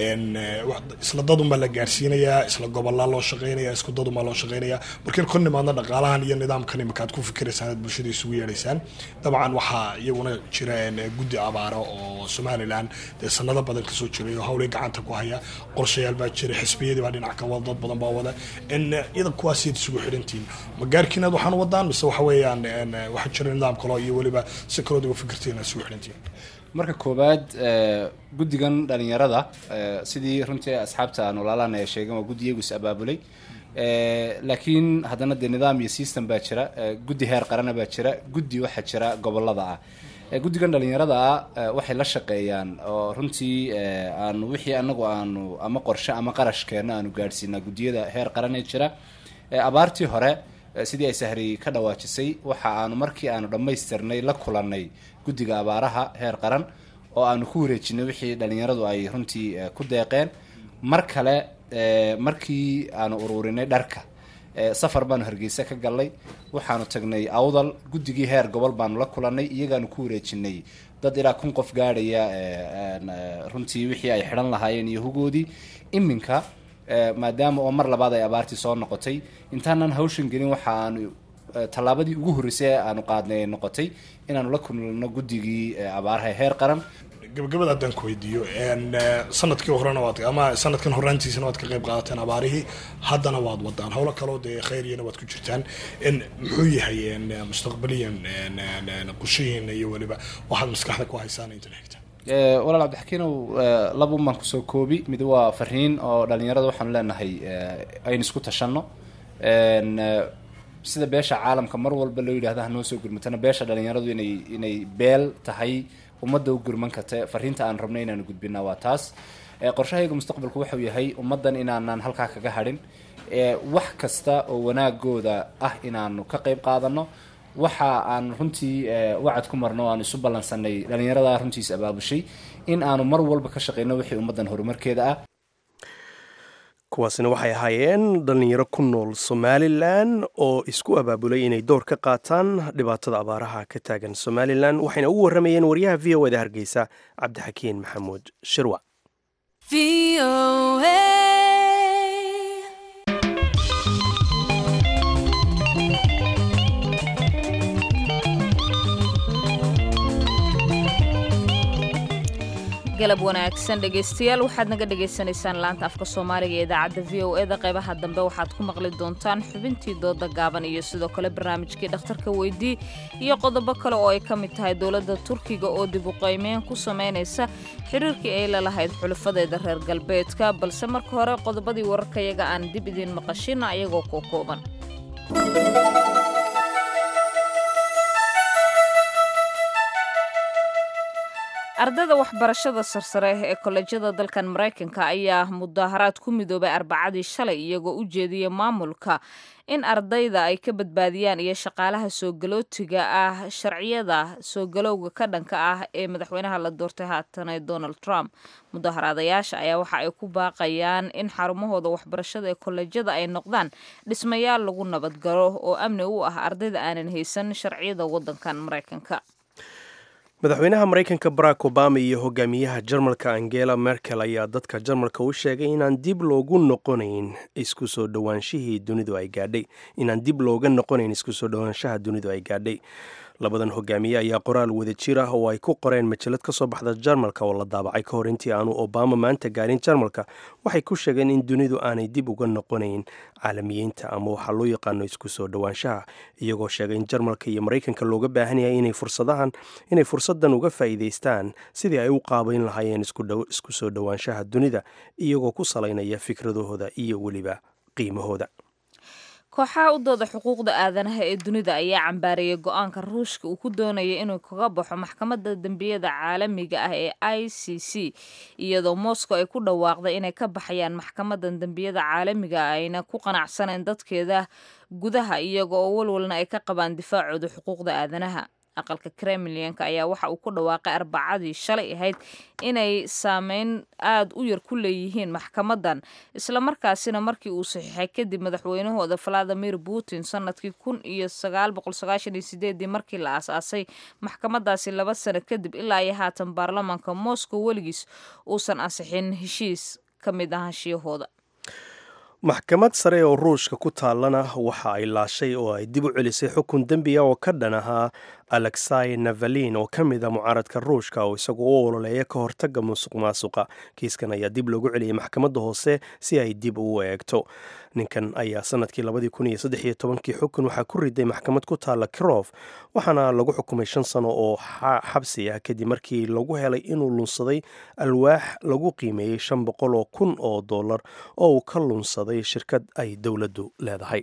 isla dadunbaa la gaarsiinayaa isla gobolaa loo shaqeynaya isku dadunbaa loo shaqeynaya markiin ku nimaadna dhaqaalahan iyo nidaamkan imika aad ku fikiraysaan aad bulshada isugu yeedhaysaan dabcan waxaa iyaguna jira guddi abaaro oo somalilan dee sanado badan kasoo jiray oo hawlay gacanta ku haya qorshayaal baa jira xisbiyadii baa dhinac ka wada dad badan baa wada iyada kuwaasiid isugu xidhantihiin ma gaarkiinaad waxaan wadaan mise waxa weeyaan waxaa jira nidaam kaloo iyo weliba si kalood uga fikirtiin aad isugu xidhantihiin marka koowaad guddigan dhalinyarada sidii runtii asxaabta aan walaalaan ay sheegeen waa guddi iyagu is abaabulay laakiin haddana dee nidaam iyo system baa jira guddi heer qarana baa jira guddi waxaa jira gobolada ah guddigan dhalinyarada ah waxay la shaqeeyaan oo runtii aanu wixii anagu aanu ama qorshe ama qarashkeena aanu gaadhsiinaa guddiyada heer qaran ee jira abaartii hore sidii ay sahri ka dhawaajisay waxa aanu markii aanu dhammaystirnay la kulannay guddiga abaaraha heer qaran oo aanu ku wareejinay wixii dhalinyaradu ay runtii ku deeqeen mar kale markii aanu ururinay dharka safar baanu hargeysa ka galnay waxaanu tagnay awdal guddigii heer gobol baanu la kulannay iyagaanu ku wareejinay dad ilaa kun qof gaadhaya runtii wixii ay xidhan lahaayeen iyo hugoodii iminka maadaama oo mar labaad ay abaartii soo noqotay intaanan hawshan gelin waxa aanu tallaabadii ugu horreysay aanu qaadnay ay noqotay inaanu la kulno guddigii abaaraha heer qaran gabagabada haddaan ku weydiiyo sanadkii horena waad ama sanadkan horaantiisana waad ka qayb qaadateen abaarihii haddana waad wadaan howlo kaloo dee khayriyana waad ku jirtaan muxuu yahay mustaqbaliyan qushihiina iyo weliba waxaad maskaxda ku haysaan inta xigta walaal cabdixakiinow laba un baan kusoo koobi mid waa fariin oo dhalinyarada waxaanu leenahay aynu isku tashanno sida beesha caalamka mar walba loo yidhahda hanoo soo gurmatana beesha dhalinyaradu inay inay beel tahay ummadda u gurman karta fariinta aan rabno inaanu gudbinaa waa taas qorshahayga mustaqbalku wuxuu yahay ummaddan inaanaan halkaa kaga hadhin wax kasta oo wanaagooda ah inaanu ka qayb qaadano waxa aan runtii wacad ku marno o aan isu ballansanay dhalinyarada runtiis abaabushay in aanu mar walba ka shaqeyno wixii ummaddan horumarkeeda ah kuwaasina waxay ahaayeen dhallinyaro ku nool somalilan oo isku abaabulay inay door ka qaataan dhibaatada abaaraha ka taagan somalilan waxayna ugu warramayeen waryaha v o eda hargeysa cabdixakiin maxamuud shirwa galab wanaagsan dhegaystayaal waxaad naga dhagaysanaysaan laanta afka soomaaliga ee idaacadda v o eda qaybaha dambe waxaad ku maqli doontaan xubintii dooda gaaban iyo sidoo kale barnaamijkii dhakhtarka weydii iyo qodobo kale oo ay ka mid tahay dowladda turkiga oo dib u qaymeyn ku samaynaysa xiriirkii ay la lahayd xulufadeeda reer galbeedka balse marka hore qodobadii wararkayaga aan dib idiin maqashina ayagoo koo kooban ardayda waxbarashada sarsare ee kolleejyada dalkan maraykanka ayaa mudaharaad ku midoobay arbacadii shalay iyagoo u jeediyay maamulka in ardayda ay ka badbaadiyaan iyo shaqaalaha soogalootiga ah sharciyada soogalowga ka dhanka ah ee madaxweynaha la doortay haatane donald trump mudaharaadayaasha ayaa waxa ay ku baaqayaan in xarumahooda waxbarashada ee kolleejyada ay noqdaan dhismayaal lagu nabadgalo oo amni u ah ardayda aanan haysan sharciyada waddankan maraykanka madaxweynaha maraykanka barack obama iyo hogaamiyaha jarmalka angela merkel ayaa dadka jarmalka u sheegay inaan dib loogu noqonayn isku soo dhowaanshihii dunidu ay gaadhay inaan dib looga noqonayn isku soo dhowaanshaha dunidu ay gaadhay labadan hogaamiye ayaa qoraal wada jir ah oo ay ku qoreen majalad ka soo baxda jarmalka oo la daabacay ka hor intii aanu obama maanta gaarin jarmalka waxay ku sheegeen in dunidu aanay dib uga noqonayn caalamiyiinta ama waxaa loo yaqaano isku soo dhowaanshaha iyagoo sheegay in jarmalka iyo maraykanka looga baahan yahay inay fursadahan inay fursadan uga faa'iidaystaan sidii ay u qaabayn lahaayeen isku soo dhowaanshaha dunida iyagoo ku salaynaya fikradahooda iyo weliba qiimahooda kooxaha u dooda xuquuqda aadanaha ee dunida ayaa cambaareeyay go-aanka ruushka uu ku doonaya inuu kaga baxo maxkamadda dembiyada caalamiga ah ee i c c iyadoo moscow ay ku dhawaaqday inay ka baxayaan maxkamadan dembiyada caalamiga ayna ku qanacsaneen dadkeeda gudaha iyaga oo walwalna ay ka qabaan difaacooda xuquuqda aadanaha aqalka kremlinka ayaa waxa uu ku dhawaaqay arbacadii shalay ahayd inay saameyn aada u yar ku leeyihiin maxkamadan islamarkaasina markii uu saxiixay kadib madaxweynahooda valadimir putin sanadkii kun iyo sagaal boqol sagaashan iyo sideedii markii la aasaasay maxkamadaasi laba sano kadib ilaa iyo haatan baarlamaanka moscow weligiis uusan ansixin heshiis ka mid ahaanshiyahooda maxkamad sare oo ruushka ku taallana waxa ay laashay oo ay dib u celisay xukun dembiya oo ka dhan ahaa alexai navalin oo ka mid a mucaaradka ruushka oo isagu u ololeeya ka hortaga musuq maasuqa kiiskan ayaa dib loogu celiyay maxkamadda hoose si ay dib ugu eegto ninkan ayaa sanadkii labadii kun iyo saddex iyo tobankii xukun waxaa ku riday maxkamad ku taalla kirof waxaana lagu xukumay shan sano oo xabsi ah kadib markii lagu helay inuu lunsaday alwaax lagu qiimeeyey shan boqol oo kun oo dollar oo uu ka lunsaday shirkad ay dowladdu leedahay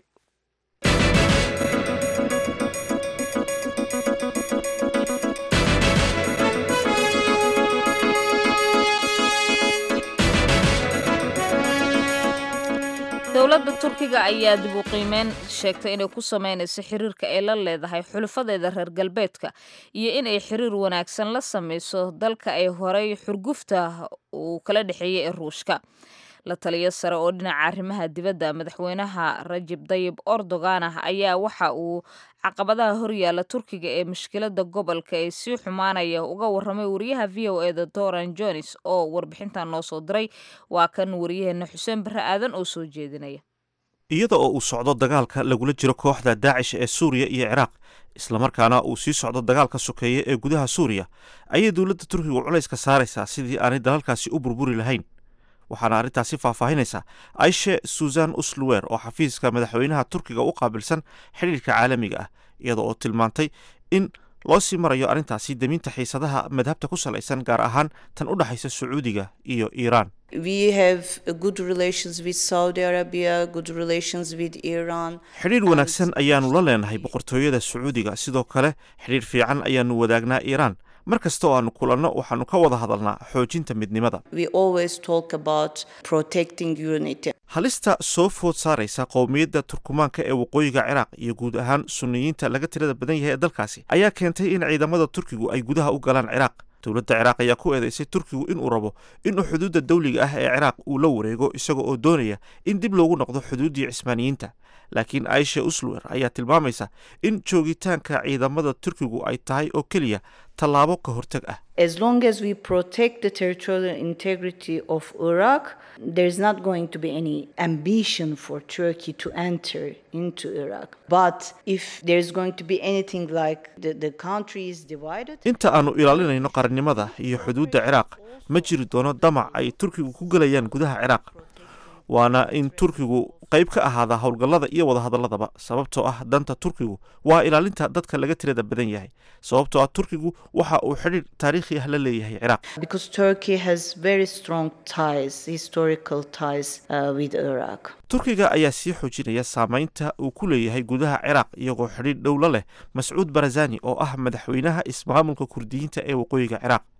dowladda turkiga ayaa dib u qiimeyn sheegtay inay ku sameynayso xiriirka ay la leedahay xulufadeeda reer galbeedka iyo inay xiriir wanaagsan la sameyso dalka ay horey xurgufta uu kala dhexeeyey ee ruushka la taliyo sare oo dhinaca arrimaha dibadda madaxweynaha rajib dayib erdogan ah ayaa waxa uu caqabadaha horyaala turkiga ee mushkilada gobolka ee sii xumaanaya uga waramay wariyaha v o eda doran jones oo warbixintan noo soo diray waa kan wariyaheena xuseen barre aadan oo soo jeedinaya iyada oo uu socdo dagaalka lagula jiro kooxda daacish ee suuriya iyo ciraaq islamarkaana uu sii socdo dagaalka sokeeye ee gudaha suuriya ayay dowladda turkiga culayska saaraysaa sidii aanay dalalkaasi u burburi lahayn waxaana arrintaasi faahfaahinaysa aishe susan usluwer oo xafiiska madaxweynaha turkiga u qaabilsan xidhiirka caalamiga ah iyada oo tilmaantay in loo sii marayo arrintaasi deminta xiisadaha madhabta ku salaysan gaar ahaan tan u dhexaysa sacuudiga iyo iiraan xidhiir wanaagsan ayaanu la leenahay boqortooyada sacuudiga sidoo kale xidhiir fiican ayaanu wadaagnaa iiraan mar kasta oo aanu kulanno waxaanu ka wada hadalnaa xoojinta midnimada halista soo food saaraysa qowmiyadda turkumaanka ee waqooyiga ciraaq iyo guud ahaan sunniyiinta laga tirada badan yahay ee dalkaasi ayaa keentay in ciidamada turkigu ay gudaha u galaan ciraaq dowladda ciraaq ayaa ku eedeysay turkigu inuu rabo inuu xuduudda dawliga ah ee ciraaq uu la wareego isaga oo doonaya in dib loogu noqdo xuduuddii cismaaniyiinta laakiin aisha usluwer ayaa tilmaamaysa in joogitaanka ciidamada turkigu ay tahay oo keliya tallaabo ka hortag ah As long as we protect the territorial integrity of Iraq, there's not going to be any ambition for Turkey to enter into Iraq. But if there's going to be anything like the, the country is divided, inta aanu ilaalinayno qarannimada iyo xuduudda ciraaq ma jiri doono damac ay turkigu ku gelayaan gudaha ciraaq waana in turkigu qayb ka ahaada howlgallada iyo wadahadalladaba sababtoo ah danta turkigu waa ilaalinta dadka laga tirada badan yahay sababtoo ah turkigu waxa uu xidhiir taariikhi ah la leeyahay ciraaq because Turkey has very strong ties, historical ties uh, with Iraq. turkiga ayaa sii xoojinaya saameynta uu ku leeyahay gudaha ciraaq iyagoo xidhiir dhowla leh mascuud barazani oo ah madaxweynaha ismaamulka kurdiyiinta ee waqooyiga ciraaq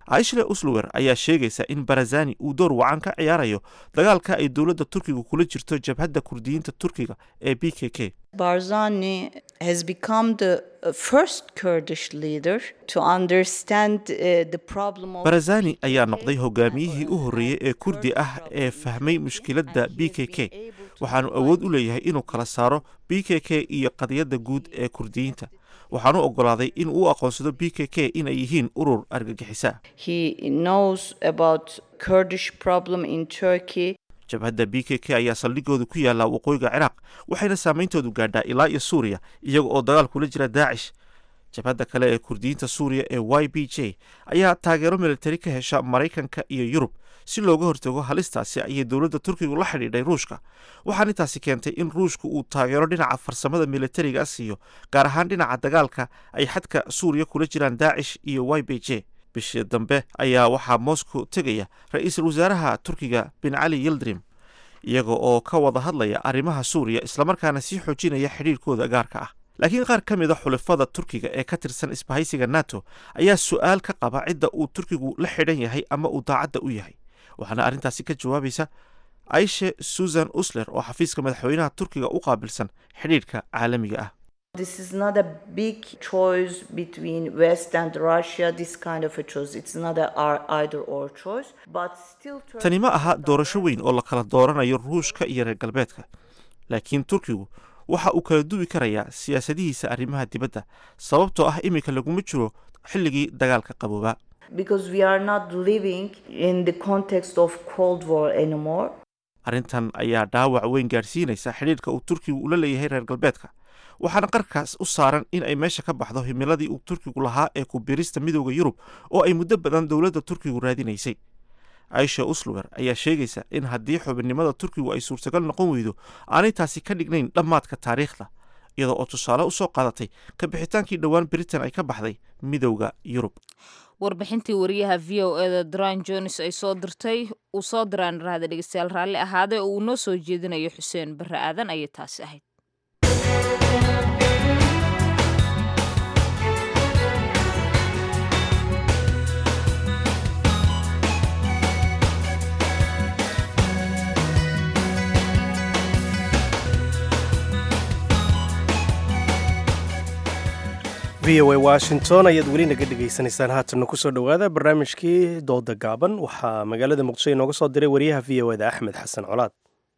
aishle uslower ayaa sheegaysa in barazani uu door wacan ka ciyaarayo dagaalka ay dowladda turkiga kula jirto jabhadda kurdiyiinta turkiga ee b k k Barzani has become the uh, first Kurdish leader to understand uh, the problem of barazani ayaa noqday hogaamiyihii u horreeyey ee kurdi ah ee fahmay mushkiladda b k k waxaanu awood u leeyahay inuu kala saaro b k k iyo qadiyadda guud ee kurdiyiinta waxaanu oggolaaday in uu aqoonsado b k k inay yihiin urur argagixisa He knows about Kurdish problem in Turkey. jabhadda b k k ayaa saldhigooda ku yaalla waqooyiga ciraaq waxayna saameyntoodu gaadhaa ilaa iyo suuriya iyaga oo dagaal kula jira daacish jabhadda kale ee kurdiyiinta suuriya ee y b j ayaa taageero militari ka hesha maraykanka iyo yurub si looga hortago halistaasi ayay dowladda turkigu la xidhiidhay ruushka waxaana intaasi keentay in ruushku uu taageero dhinaca farsamada militariga siiyo gaar ahaan dhinaca dagaalka ay xadka suuriya kula jiraan daacish iyo y b j bishii dambe ayaa waxaa moscow tegaya ra-iisul wasaaraha turkiga bin cali yildirim iyaga oo ka wada hadlaya arrimaha suuriya islamarkaana sii xoojinaya xidhiirkooda gaarka ah laakiin qaar ka mid a xulafada turkiga ee ka tirsan isbahaysiga nato ayaa su-aal ka qaba cidda uu turkigu la xidhan yahay ama uu daacadda u yahay waxaana arrintaasi ka jawaabaysa aishe susan usler oo xafiiska madaxweynaha turkiga u qaabilsan xidhiidhka caalamiga ah This is not a big choice between West and Russia, this kind of a choice. It's not a ar- either or choice, but still Turkey tani ma aha doorasho weyn oo la kala dooranayo ruushka iyo reer galbeedka laakiin turkigu waxa uu kala duwi karayaa siyaasadihiisa arrimaha dibadda sababtoo ah iminka laguma jiro xilligii dagaalka qaboobaa because we are not living in the context of Cold War anymore. arrintan ayaa dhaawac weyn gaadhsiinaysa xidhiidhka uu turkigu ula leeyahay reer galbeedka waxaana qarkaas u saaran in ay meesha ka baxdo himiladii uu turkigu lahaa ee ku biirista midooda yurub oo ay muddo badan dowladda turkigu raadinaysay aisha usluwer ayaa sheegaysa in haddii xubinnimada turkigu ay suurtagal noqon weydo aanay taasi ka dhignayn dhammaadka taariikhda iyadoo oo tusaale u soo qaadatay ka bixitaankii dhowaan britain ay ka baxday midowda yurub warbixintii wariyaha v o eda dran jones ay soo dirtay uu soo diraan rahda dhegeystayaal raalli ahaadee oo uu noo soo jeedinayo xuseen barre aadan ayay taasi ahayd v o a washington ayaad weli naga dhegaysanaysaan haatanna kusoo dhowaada barnaamijkii dooda gaaban waxaa magaalada muqdisho inooga soo diray wariyaha v o eda axmed xasan colaad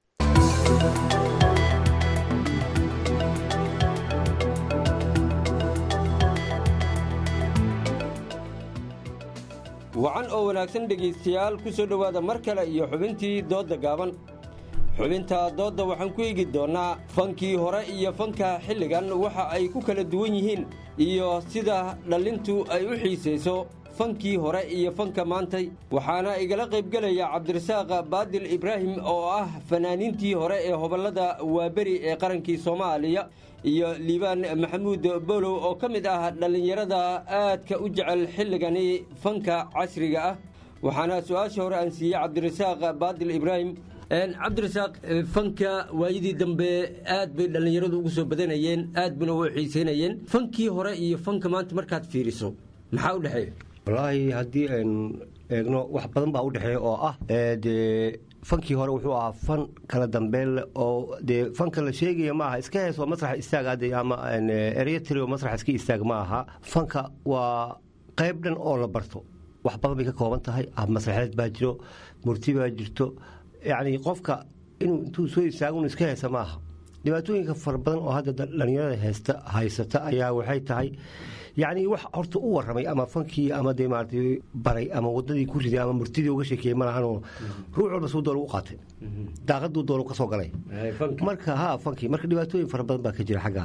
wacan oo wanaagsan dhegaystayaal ku soo dhowaada mar kale iyo xubintii doodda gaaban xubinta doodda waxaan ku eegi doonnaa fankii hore iyo fanka xilligan waxa ay ku kala duwan yihiin iyo sida dhallintu ay u xiisayso fankii hore iyo fanka maantay waxaana igala qaybgelaya cabdirasaaq baadil ibraahim oo ah fanaaniintii hore ee hoballada waaberi ee qarankii soomaaliya iyo liibaan maxamuud bolow oo ka mid ah dhallinyarada aadka u jecel xilligani fanka casriga ah waxaana su-aasha hore aan siiyey cabdirasaaq baadil ibraahim cabdirasaaq fanka waayadii dambe aad bay dhallinyaradu ugu soo badanayeen aad buna u xiisaynayeen fankii hore iyo fanka maanta markaad fiiriso maxaa u dhexeeya wallaahi haddii aynu eegno wax badan baa u dhexeeya oo ah dee fankii hore wuxuu ahaa fan kala dambeyn leh oo dee fanka la sheegaya ma aha iska heesoo masrax istaag hadde ama eryatrio masrax iska istaag ma aha fanka waa qayb dhan oo la barto wax badan bay ka kooban tahay masraxeed baa jiro murti baa jirto yacni qofka inuu intuu soo istaago inu iska heesa ma aha dhibaatooyinka fara badan oo hadda dhallinyarada heesta haysata ayaa waxay tahay yacni wax horta u warramay ama fankii ama dee maaragtay baray ama waddadii ku riday ama murtidii uga sheekeeyey ma lahanoo ruux walba suu doolu u qaatay daaqaduu doolu ka soo galay marka ha fankii marka dhibaatooyin fara badan baa ka jira xaggaa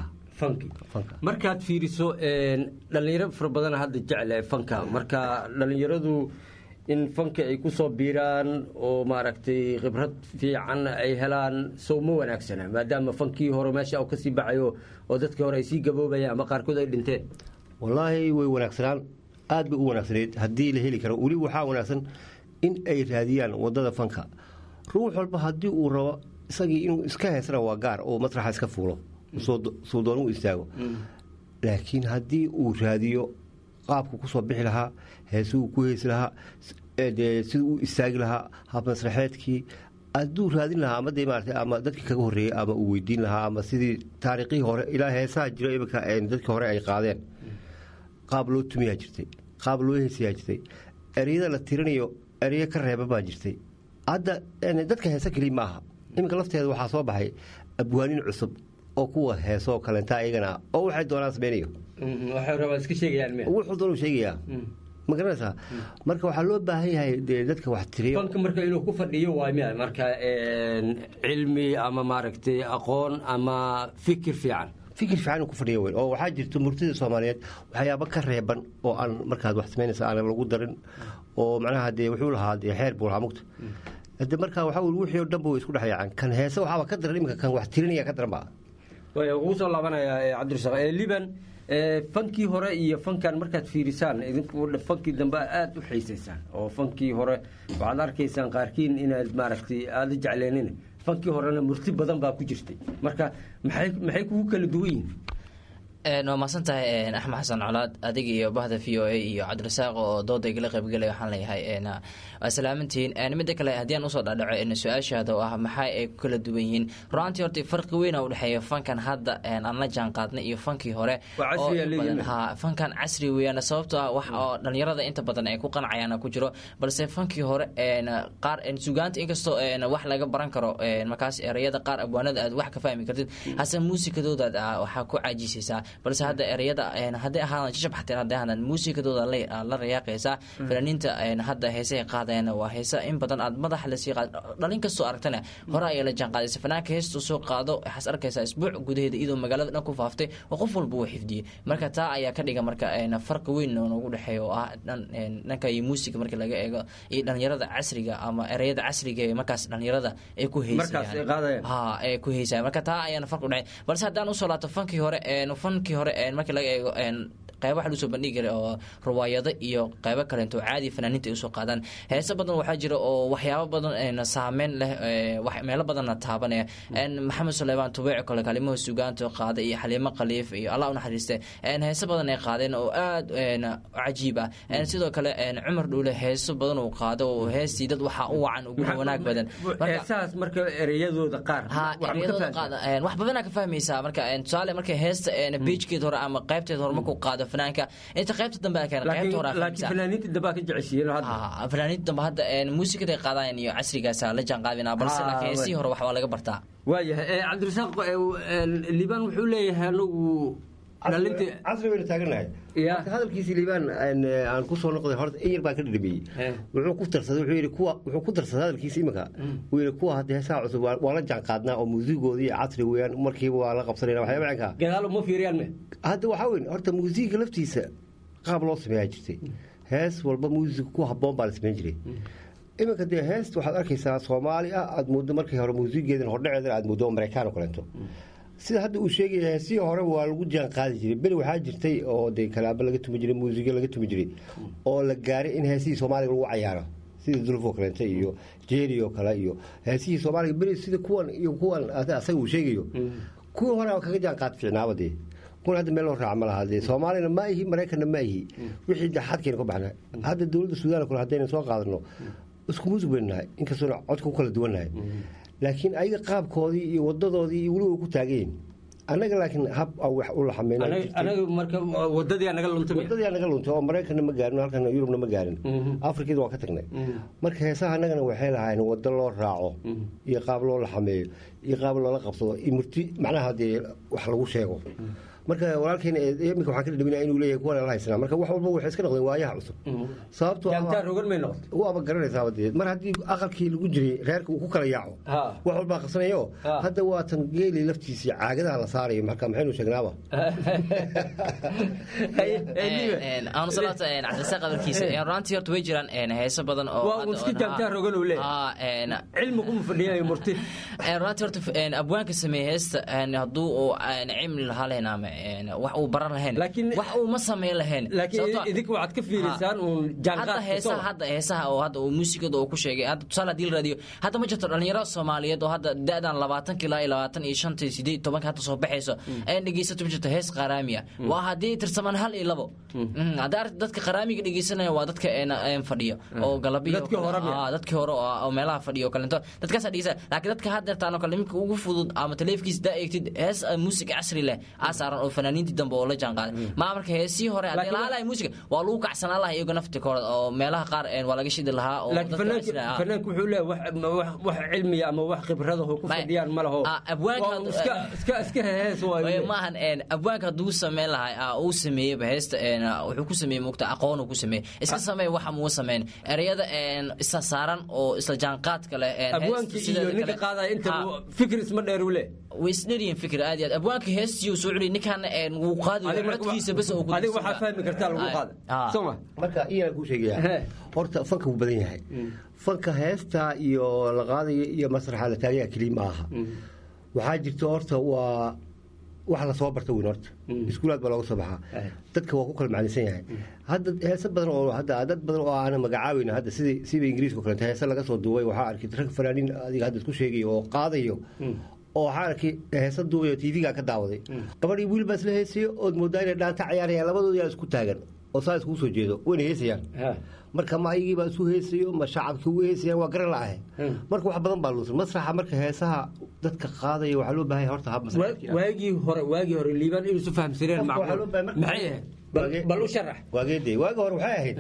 markaad fiiriso dhallinyaro fara badana hadda jecel fanka marka dhallinyaradu in fanka ay ku soo biiraan oo maaragtay khibrad fiican ay helaan sow ma wanaagsana maadaama fankii hore meesha u kasii baxayo oo dadkii hore ay sii gaboobayaan ama qaarkood ay dhinteen wallaahi way wanaagsanaan aad bay u wanaagsanayd haddii la heli karo weli waxaa wanaagsan in ay raadiyaan waddada fanka ruux walba haddii uu rabo isagii inuu iska heesana waa gaar oo masraxa iska fuulo suu doon u istaago laakiin haddii uu raadiyo qaabku kusoo bixi lahaa heesuu ku heesi lahaa dee siduu u istaagi lahaa hab masraxeedkii hadduu raadin lahaa ama dee maarata ama dadkii kaga horreeyey ama uu weydiin lahaa ama sidii taariikhihii hore ilaa heesaha jiro iminka dadkii hore ay qaadeen qaab loo tumiyaa jirtay qaab loo heesayaa jirtay ereyada la tirinayo ereyo ka reeba baa jirtay hadda dadka heese keliya ma aha iminka lafteeda waxaa soo baxay abwaanin cusub oo kuwa heesoo kalenta iyagana oo waxay doonaan sameynayo wuxuu doonu sheegayaa ma garanaysaa marka waxaa loo baahan yahay dee dadka wax tiriyo fanka marka inuu ku fadhiyo waa miya marka cilmi ama maaragtay aqoon ama fikir fiican fikir fiican inuu ku fadhiyo weyn oo waxaa jirta murtida soomaaliyeed waxyaaba ka reeban oo aan markaad wax samaynaysa aan lagu darin oo macnaha dee wuxuu lahaa dee xeer buu lahaa mugta de marka waxaa weli wixii oo dhan buu isku dhex yaacaan kan heese waxaaba ka daran iminka kan wax tirinaya ka daran ba ugu soo laabanaya cabdirasaq liban fankii hore iyo fankan markaad fiirisaan idinku fankii dambe aada u xiisaysaan oo fankii hore waxaad arkaysaan qaarkiin inaad maaragtay aada jecleenin fankii horena murti badan baa ku jirtay marka maxay maxay kugu kala duwan yihin waa mahadsan tahay axmed xasan colaad adiga iyo bahda v o a iyo cabdirasaaq oo dooda igala qaybgelaya waxaan leeyahay waa salaamantihiin midda kale haddii aan usoo dhadhaco su-aashaada oo ah maxaa ay ku kala duwan yihiin runaantii horta farqi weyn u dhexeeya fankan hadda aan la jaan qaadnay iyo fankii hore fankan casri weeyaan sababtoo ah wax oo dhalinyarada inta badan ay ku qanacayaan ku jiro balse fankii hore qaar sugaanta inkastoo wax laga baran karo markaas ereyada qaar abwaanada aad wax ka fahmi kartid hase muusikadoodaad waxaa ku caajisaysaa balse hadda ereyada hadday ahaadaan shashab xateen hadday ahaadaan muusikadooda la rayaaqaysaa fanaaniinta hadda heesaha qaadayana waa heesa in badan aad madaxa lasii qaad dhalin kastoo aragtana hore ayaa la jaan qaadaysa fanaanka heestuu soo qaado waxaas arkaysaa isbuuc gudaheeda iyadoo magaalada dhan ku faaftay oo qof walba uu xifdiyey marka taa ayaa ka dhiga marka farqi weyn oo noogu dhexeeya oo ah dhanka iyo muusiga markii laga eego iyo dhalinyarada casriga ama ereyada casriga ee markaas dhalinyarada ay ku heysayaan ha ay ku heysayaan marka taa ayaana farqi udhexeya balse haddaan usoo laabto fankii hore fankii hore markii laga eego qeyba waxa lagu soo bandhigi jiray oo riwaayado iyo qeybo kaleento caadi fanaaniinta ay usoo qaadaan heese badan waxaa jira oo waxyaabo badan saameyn leh meelo badanna taabanaya maxamed suleymaan tubeec kale kalimaha sugaanta qaada iyo xaliimo khaliif iyo allah unaxariiste heese badan ay qaadeen oo aad cajiib ah sidoo kale cumar dhuule heeso badan uu qaado oo heestii dad waxaa u wacan uguna wanaag badan heesahaas marka ereyadooda qaar ereyadooda qaada wax badanaa ka fahmaysaa marka tusaale marka heesta beijkeed hore ama qaybteed hore markuu qaado fanaanka inta qaybta dambe a keena qaybta hore laakiin fanaaniinta dambe ka jeceshiiyeen hadda fanaaniinta dambe hadda muusikada qaadayaan iyo casrigaasa la jaan qaadina balse laakiin heesihii hore wax waa laga bartaa waayahay cabdirasaaq liibaan wuxuu leeyahay anagu casri baynu taaganahay marka hadalkiisii liibaan aan ku soo noqday horta in yar baa ka dhadhamiyey wuxuu ku darsaday wuxuu yidhi kuwa wuxuu ku darsaday hadalkiisa iminka uu yidhi kuwa hadda heesaha cusub waa la jaan qaadnaa oo muusigoodii casri weeyaan markiiba waa la qabsanayna waxyaaba cinkaa gadaal uma fiiriyaan me hadda waxaa weyn horta muusiga laftiisa qaab loo sameeyaa jirtay hees walba muusig ku habboon baa la sameyn jiray iminka dee heest waxaad arkaysaa soomaali ah aad muddo markii hore muusigeedan hordhaceedan aad muddo maraykaan oo kaleento sida hadda uu sheegaya heesihii hore waa lagu jaan qaadi jiray beri waxaa jirtay oo dee kalaabo laga tumi jiray muusiga laga tumi jiray oo la gaaray in heesihii soomaaliga lagu cayaaro sida dulfoo kaleente iyo jeeri oo kale iyo heesihii soomaaliga beri sida kuwan iyo kuwan asaga uu sheegayo kuwii hore kaga jaan qaad fiicnaaba dee kun hadda meel loo raaca ma laha dee soomaalina ma ihi maraykanna ma ihi wixii de xadkeena ka baxna hadda dowladda suudaan kale haddayna soo qaadano isku muusig baynu nahay inkastoona codka ku kala duwan nahay laakiin ayaga qaabkoodii iyo wadadoodii iyo weliba ku taagayin annaga laakiin hab wax u laxameynawadadii naga luntay oo maraykanna ma gaarin halkana yurubna ma gaarin afrikada waan ka tagnay marka heesaha annagana waxay lahayn wado loo raaco iyo qaab loo laxameeyo iyo qaab loola qabsado iyo murti macnaha dee wax lagu sheego marka walaalkeena imika waxaan ka dhadhaminaa inuu leeyahay kuwan la haysanaa marka wax walba waxay iska noqdeen waayaha cusub sababtoo waaba garanaysaaba dee mar haddii aqalkii lagu jiray reerka uu ku kala yaaco wax walbaa qabsanayo hadda waa tan geeli laftiisii caagadaha la saarayo marka maxaynu sheegnaaba aanu salaata cabdisaaq hadalkiisa runtii horta way jiraan heeso badan oo iska jaamtaa rogan uu leeyahay cilmi kuma fadhiyayo murti runtii horta abwaanka sameeye heesta hadduu uu cilmi lahaa lahayn ama een, wax uu baran lahayn wax uu ma samayn lahayn laakiin Sababtoo ah- idinka waxaad ka fiirisaan Ha. uun jaanqaadka hadda heesaha soo. hadda heesaha oo hadda uu muusikada uu ku sheegay hadda tusaale haddii la raadiyo hadda ma jirto dhalinyaro soomaaliyeed oo hadda da-dan labaatanka ilaa iyo labaatan iyo shanta iyo sideed iyo tobanka hadda soo baxayso ayan dhegeysato ma jirto hees qaraami ah waa haddii tirsamaan hal iyo labo Mhm, haddii aragti dadka qaraamiga dhegeysanaya waa dadka een, een fadhiyo oo galabiyo Dadkii hore miya? Ah, dadkii hore oo oo meelaha fadhiyo oo kalento dadkaasa dhegeysa laakiin dadka haddeertaan oo kale iminka ugu fudud ama taleefkiis daa eegtid hees ah, muusig casri leh aa saaran oo fanaaniintii dambe oo la jaan qaaday maa marka heesii hore haddii Laakiin- lahaa lahay muusiga waa lagu kacsanaa lahaa iyago naftikooda oo meelaha qaar een, waa laga shidi lahaa oo laakiin dadka fanaanku casri ah. fanaanku wuxuu leeyahay wax ma- wax- wax cilmiya ama wax khibradaho ku fadhiyaan ma laho abwaanka Waa iska iska iska hees Way maahan een abwaanka hadduu sameyn lahay ah, uu sameeyeyba heesta een, ah, wuxuu ku sameeyey mugta aqoon uu ku sameeyey iska sameey waxa muu sameyn ereyada een, isla saaran oo isla jaanqaadka leh een, heesta abwaankii iyo sideeda ninka kale- qaadaya inta Ha. fikir isma dheer ule way isdheryihin fikir aad iyo aad abwaanka heestii uu soo celiy ninkan een, wuu qaadi Adiga marka- codkiisa bes oo ku adiga dirsan waxaa baa. fahmi kartaa lagu Ay. qaada Ah. soo ma marka iyaan kuu sheegaya horta fanka wuu badan yahay fanka heesta iyo la qaadayo iyo masraxa la taagaya keliya ma aha waxaa jirta horta waa wax lasoo barta weyn horta iskuulaad baa looga soo baxaa dadka waa ku kala macnisan yahay hadda heese badan oo hadda dad badan oo aana magacaabeyn hadda sidii sida ingiriiska oo kaleeto heese laga soo duubay waxaa arkay rag fanaaniin adiga hadda isku sheegayo oo qaadayo oo waxaa arkay heese duubayo tv-ga ka daawaday gabadhii wiil baa isla heesayo ood moodaa inay dhaanta cayaarayaan labadooda yaa isku taagan oo saa iskugu soo jeedo wayna heesayaan marka ma ayagii baa isu heesayo ma shacabkii ugu heesayaan waa garan la'ahe marka wax badan baa luusan masraxa marka heesaha dadka qaadaya waxaa loo baahan yahay horta hab masraxa waagii hore waagii hore liibaan inuu isu fahamsaneen Qofka waxaa macquul loo baahan- maxay ahayd Bal- bal u sharax waageedee waagi hore waxay ahayd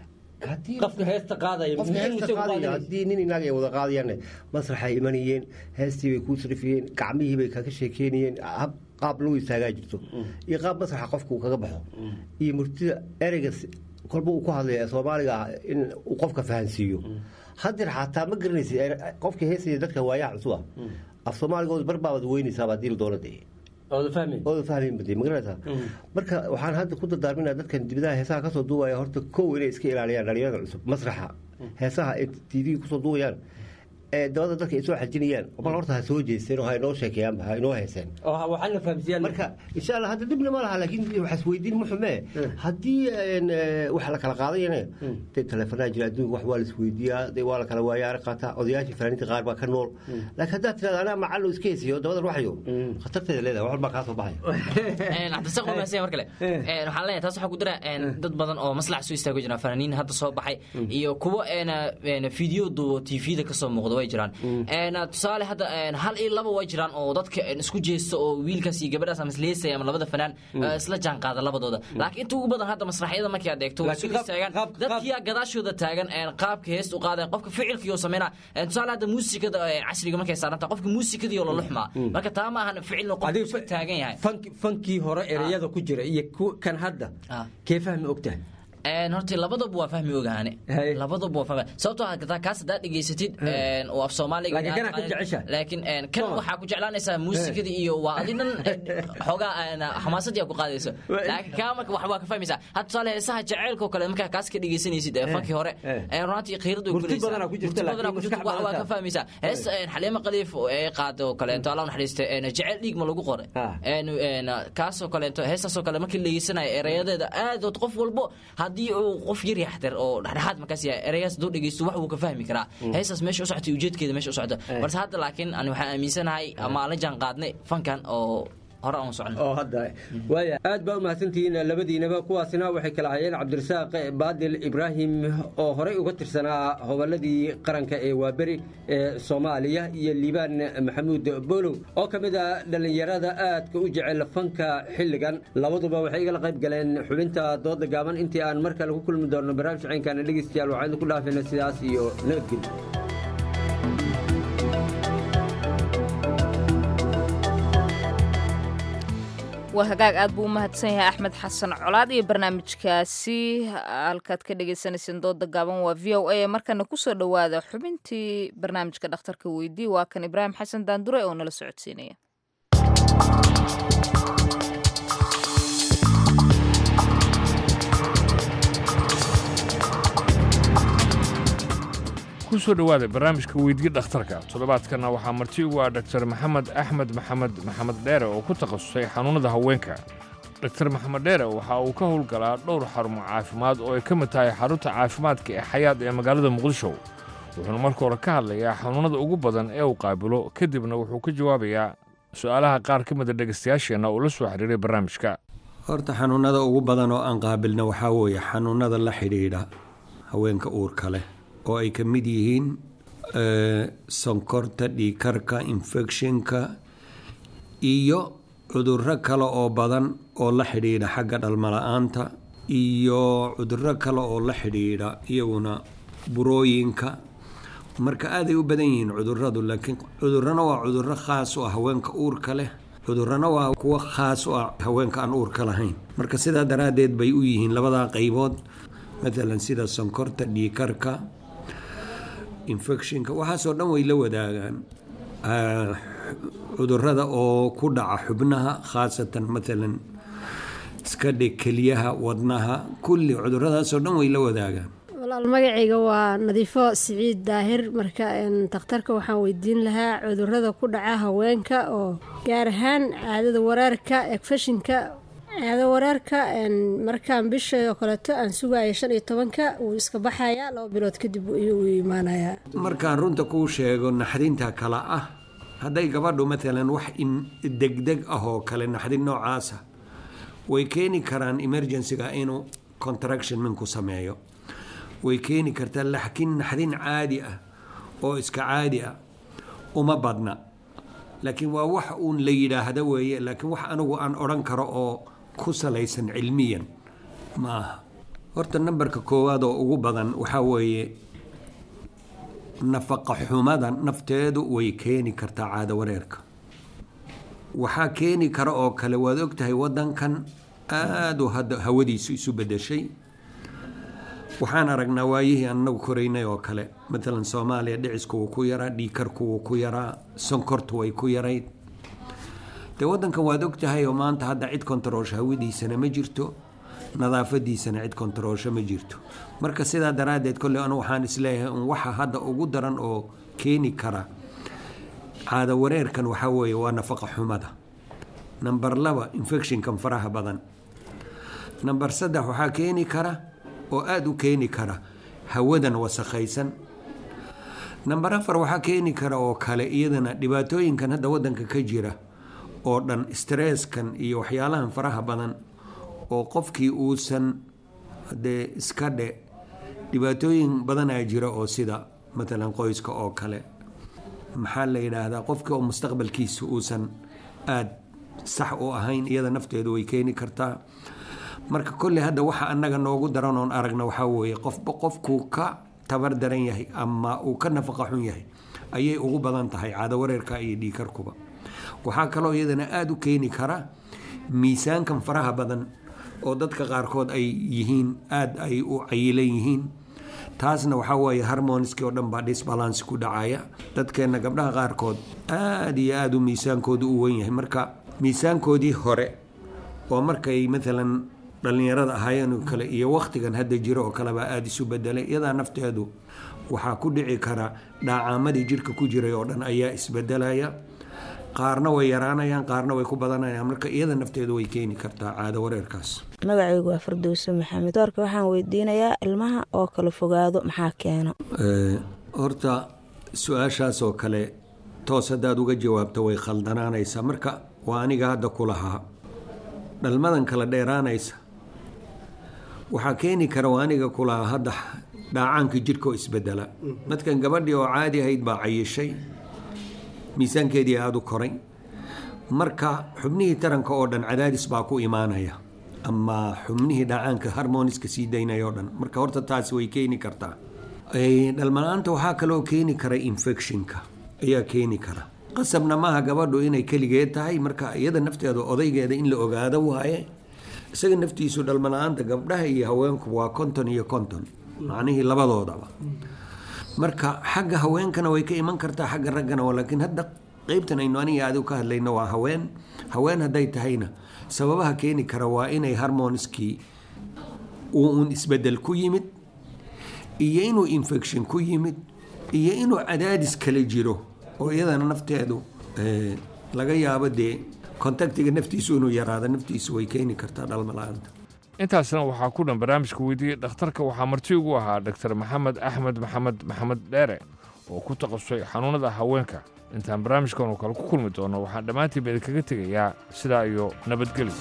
qofka heesta qaadaya qofka muhiim heesta isagu qaadaya qaadaya. haddii nin inaag ay wada qaadayaan masraxay imanayeen heestii bay kuu sarifiyeen gacmihii bay kaga sheekeynayeen hab qaab lagu istaagaa jirto iyo qaab masraxa qofka uu kaga baxo iyo murtida ereyga si- kolba uu ku hadlaya ee soomaaliga ah in uu qofka fahansiiyo hadeer xataa ma garanaysid er- qofka heesaya dadka waayaha cusub ah af soomaaligooda barbaabaad weynaysaa baa diil doona dee ooda fahmi ooda fahmayn bade ma garanaysaa marka waxaan hadda ku dardaarminaa dadkan dibadaha heesaha kasoo duubaya horta kow inay iska ilaaliyaan dhalinyarada cusub masraxa heesaha ay tv kusoo duubayaan ee dabada dadka ay soo xajinayaan bal horta ha soo jeesteen oo ha inoo sheekeeyaan ha inoo heeseen oo waxaana fahamsiiyaan marka insha allah hadda dhibna ma laha laakiin waxaas weydiin ma xumee haddii een, ee, wax la kala qaadayane dee teleefanaa jira adduunka wax waa la isweydiiyaa dee waa la kala waayaara qaataa odayaashii fanaaniinta qaar baa ka nool laakiin haddaad tirahda anaa macallo iska heesiyo dabadan waxyo khatarteeda leedahay wax walbaa kaa soo baxaya Een, cabdirasaaq waa mahadsan yahay mar kale Een, waxaan leeyahay taas waxaa ku dira een, dad badan oo maslax soo istaago jiraan fanaaniin hadda soo baxay iyo kuwo een, een, video duubo tvda kasoo muuqda way jiraan Een, tusaale hadda een, hal iyo laba way jiraan oo dadka een, isku jeesta oo wiilkaas iyo gabadhaas ama isleesaya ama labada fanaan eh, isla jaan qaada labadooda laakiin inta ugu badan hadda masraxyada markii aad eegto way soo istaagaan dadkiyaa gadaashooda taagan een, qaabka heesta u qaadayan qofka ficilkii oo sameynaa Een, tusaale hadda muusikada ee casriga markay saarantaa qofka muusikadii oo la luxmaa marka taa ma ahan ficilna qofka iska taagan yahay fanki fankii hore ereyada ku jira iyo ku- kan hadda kee fahmi ogtahay Een, horta labadaba waa fahmi ogaane labadaba waa fahmi sababtoo ah kataa kaas haddaad dhegaysatid een, oo af soomaaliga Laakiin kana ku jecesha? laakiin een, kan waxaa ku jeclaanaysaa muusikadii iyo waa adi dhan een, xoogaa een, xamaasadii aa ku qaadayso laakiin kaa marka wax waa ka fahmaysaa hadda tusaale heesaha jaceylka oo kale markaa kaas ka dhegaysanaysid ee fankii hore een, runtii qiirad way Murti kulaysaa. badanaa ku jirta, Murti badanaa laakiin ku jirta, maskax wax waa badan ka fahmaysaa heesta een, xaliimo qaliif oo ay qaado oo kaleeto allah u naxariiste een, jecel dhiig ma lagu qoray Een, een, kaasoo kaleeto heestaasoo kale markii la dhegeysanayo erayadeeda aad oo qof walbo haddii uu qof yar yaxter oo dhexdhexaad markaas yahay erayaas hadduu dhegeysto wax wuu ka fahmi karaa heestaas meesha u socotay ujeedkeeda meesha u socdo balse hadda laakiin ani waxaan aaminsanahay ama aan la jaan qaadnay fankan oo hore aan socno oo hadda waaya aad baa u mahadsantihiin labadiinaba kuwaasina waxay kala hayeen cabdirasaaq baadil ibraahim oo horey uga tirsanaa hobolladii qaranka ee waaberi ee soomaaliya iyo liibaan maxamuud bolow oo ka mid ah dhallinyarada aadka u jecel fanka xilligan labaduba waxay igala qayb galeen xubinta dooda gaaban intii aan mar kale ku kulmi doonno barnaamij caynkaana dhegeystayaal waxaynu ku dhaafayna sidaas iyo nabadgelyo waa hagaag aad buu u mahadsan yahay axmed xasan colaad iyo barnaamijkaasi halkaad ka dhagaysanayseen dooda gaaban waa v o a markana kusoo dhowaada xubintii barnaamijka dhakhtarka weydii waa kan ibraahim xasan daandure oo nala socodsiinaya ku soo dhowaada barnaamijka weydii dhakhtarka toddobaadkanna waxaa marti ugu ah dhaktar maxamed axmed maxamed maxamed dheere oo ku takhasusay xanuunnada haweenka dr maxamed dheere waxa uu ka howlgalaa dhowr xarumo caafimaad oo ay ka mid tahay xarunta caafimaadka ee xayaad ee magaalada muqdisho wuxuuna marka hore ka hadlayaa xanuunnada ugu badan ee uu qaabilo kadibna wuxuu ka jawaabayaa su'aalaha qaar ka mida dhegaystayaasheenna uu la soo xiriiray barnaamijka horta xanuunada ugu badan oo aan qaabilna waxaa weeye xanuunada la xidhiidha haweenka uurka leh oo ay ka mid yihiin sonkorta dhiikarka infectionka iyo cudurro kale oo badan oo la xidhiidha xagga dhalmala-aanta iyo cudurro kale oo la xidhiidha iyaguna burooyinka marka aaday u badan yihiin cuduradu laakiin cudurrana waa cudurro khaas u ah haweenka uurka leh cudurrana waa kuwo khaas u ah haweenka aan uurka lahayn marka sidaa daraaddeed bay u yihiin labadaa qaybood matalan sida sonkorta dhiikarka infectionka waxaasoo dhan way la wadaagaan cudurrada oo ku dhaca xubnaha khaasatan matalan iska dhig keliyaha wadnaha kulli cudurradaasoo dhan way la wadaagaan walaal magacayga waa nadiifo siciid daahir marka dakhtarka waxaan weydiin lahaa cudurada ku dhaca haweenka oo gaar ahaan caadada wareerka egfashinka caado wareerka markaan bisha oo kaleeto aan sugayo shan iyo tobanka wuu iska baxayaa laba bilood kadib uu imaanayaa markaan runta kuu sheego naxdinta kale ah hadday gabadhu matalan wax degdeg ah oo kale naxdin noocaasa way keeni karaan emergencyga inuu contraction minku sameeyo way keeni kartaa laakiin naxdin caadi ah oo iska caadi ah uma badna laakiin waa wax uun la yidhaahda weeye laakiin wax anigu aan odhan karo oo ku salaysan cilmiyan ma aha horta nambarka koowaad oo ugu badan waxaa weeye nafaqa xumada nafteedu way keeni kartaa caado wareerka waxaa keeni kara oo kale waad ogtahay wadankan aada u hadda hawadiisu isu bedeshay waxaan aragnaa waayihii anagu koraynay oo kale matalan soomaaliya dhicisku wuu ku yaraa dhiikarku wuu ku yaraa sonkortu way ku yarayd dee wadankan waad ogtahay oo maanta hadda cid kontaroosho hawadiisana ma jirto nadaafadiisana cid kontaroosho ma jirto marka sidaa daraaddeed kolley anu waxaan isleeyahay un waxa hadda ugu daran oo keeni kara caado wareerkan waxaa weeye waa nafaqa xumada namber laba infectionkan faraha badan namber saddex waxaa keeni kara oo aada u keeni kara hawadan wasakhaysan namber afar waxaa keeni kara oo kale iyadana dhibaatooyinkan hadda wadanka ka jira oo dhan stresskan iyo waxyaalahan faraha badan oo qofkii uusan dee iska dhe dhibaatooyin badanaa jira oo sida matalan qoyska oo kale maxaa la yidhaahdaa qofkii oo mustaqbalkiisa uusan aada sax u ahayn iyada nafteedu way keeni kartaa marka kolley hadda waxa annaga noogu daran oon aragna waxaa weeye qofba qofkuu ka tabar daran yahay ama uu ka nafaqa xun yahay ayay ugu badan tahay caado wareerka iyo dhiikarkuba waxaa kaloo iyadana aada u keeni kara miisaankan faraha badan oo dadka qaarkood ay yihiin aada ay u cayilan yihiin taasna waxaa weeye harmoniski oo dhan baa disbalance ku dhacaya dadkeenna gabdhaha qaarkood aada iyo aada u miisaankoodu u wen yahay marka miisaankoodii hore oo markay matalan dhallinyarada ahaayeen oo kale iyo wakhtigan hadda jiro oo kalebaa aada isu bedelay iyadaa nafteedu waxaa ku dhici kara dhaacaamadii jirka ku jiray oo dhan ayaa isbedelaya qaarna way yaraanayaan qaarna way ku badanayaan marka iyada nafteedu way keeni kartaa caado wareerkaas magacaygu waa fardowse maxamed doorka waxaan weydiinayaa ilmaha oo kala fogaado maxaa keena horta su-aashaas oo kale toos haddaad uga jawaabto way khaldanaanaysaa marka waa aniga hadda ku lahaa dhalmadan kala dheeraanaysa waxaa keeni kara waa aniga ku lahaa hadda dhaacaanka jidhka oo isbedela dadkan gabadhii oo caadi ahayd baa cayishay miisaankeedii aada u koray marka xubnihii taranka oo dhan cadaadis baa ku imaanaya ama xubnihii dhacaanka harmoniska sii daynaya oo dhan marka horta taasi way keeni kartaa dhalmala-aanta waxaa kaloo keeni kara infectionka ayaa keeni kara qasabna maaha gabadhu inay keligeed tahay marka iyada nafteeda odaygeeda in la ogaado waaye isaga naftiisu dhalmala-aanta gabdhaha iyo haweenku waa konton iyo konton macnihii labadoodaba marka xagga haweenkana way ka iman kartaa xagga raggana laakiin hadda qeybtan aynu aniga adigu ka hadlayno waa haween haween hadday tahayna sababaha keeni kara waa inay harmoniskii uu un isbedel ku yimid iyo inuu infection ku yimid iyo inuu cadaadis kala jiro oo iyadana nafteedu laga yaabo dee kontaktiga naftiisu inuu yaraado naftiisu way keeni kartaa dhalmala-aanta intaasna waxaa ku dhan barnaamijka weydiiyey dhakhtarka waxaa marti ugu ahaa dr maxamed axmed maxamed maxamed dheere oo ku takhasusay xanuunada haweenka intaan barnaamijkan oo kale ku kulmi doono waxaan dhammaantiinba idinkaga tegayaa sidaa iyo nabadgelyo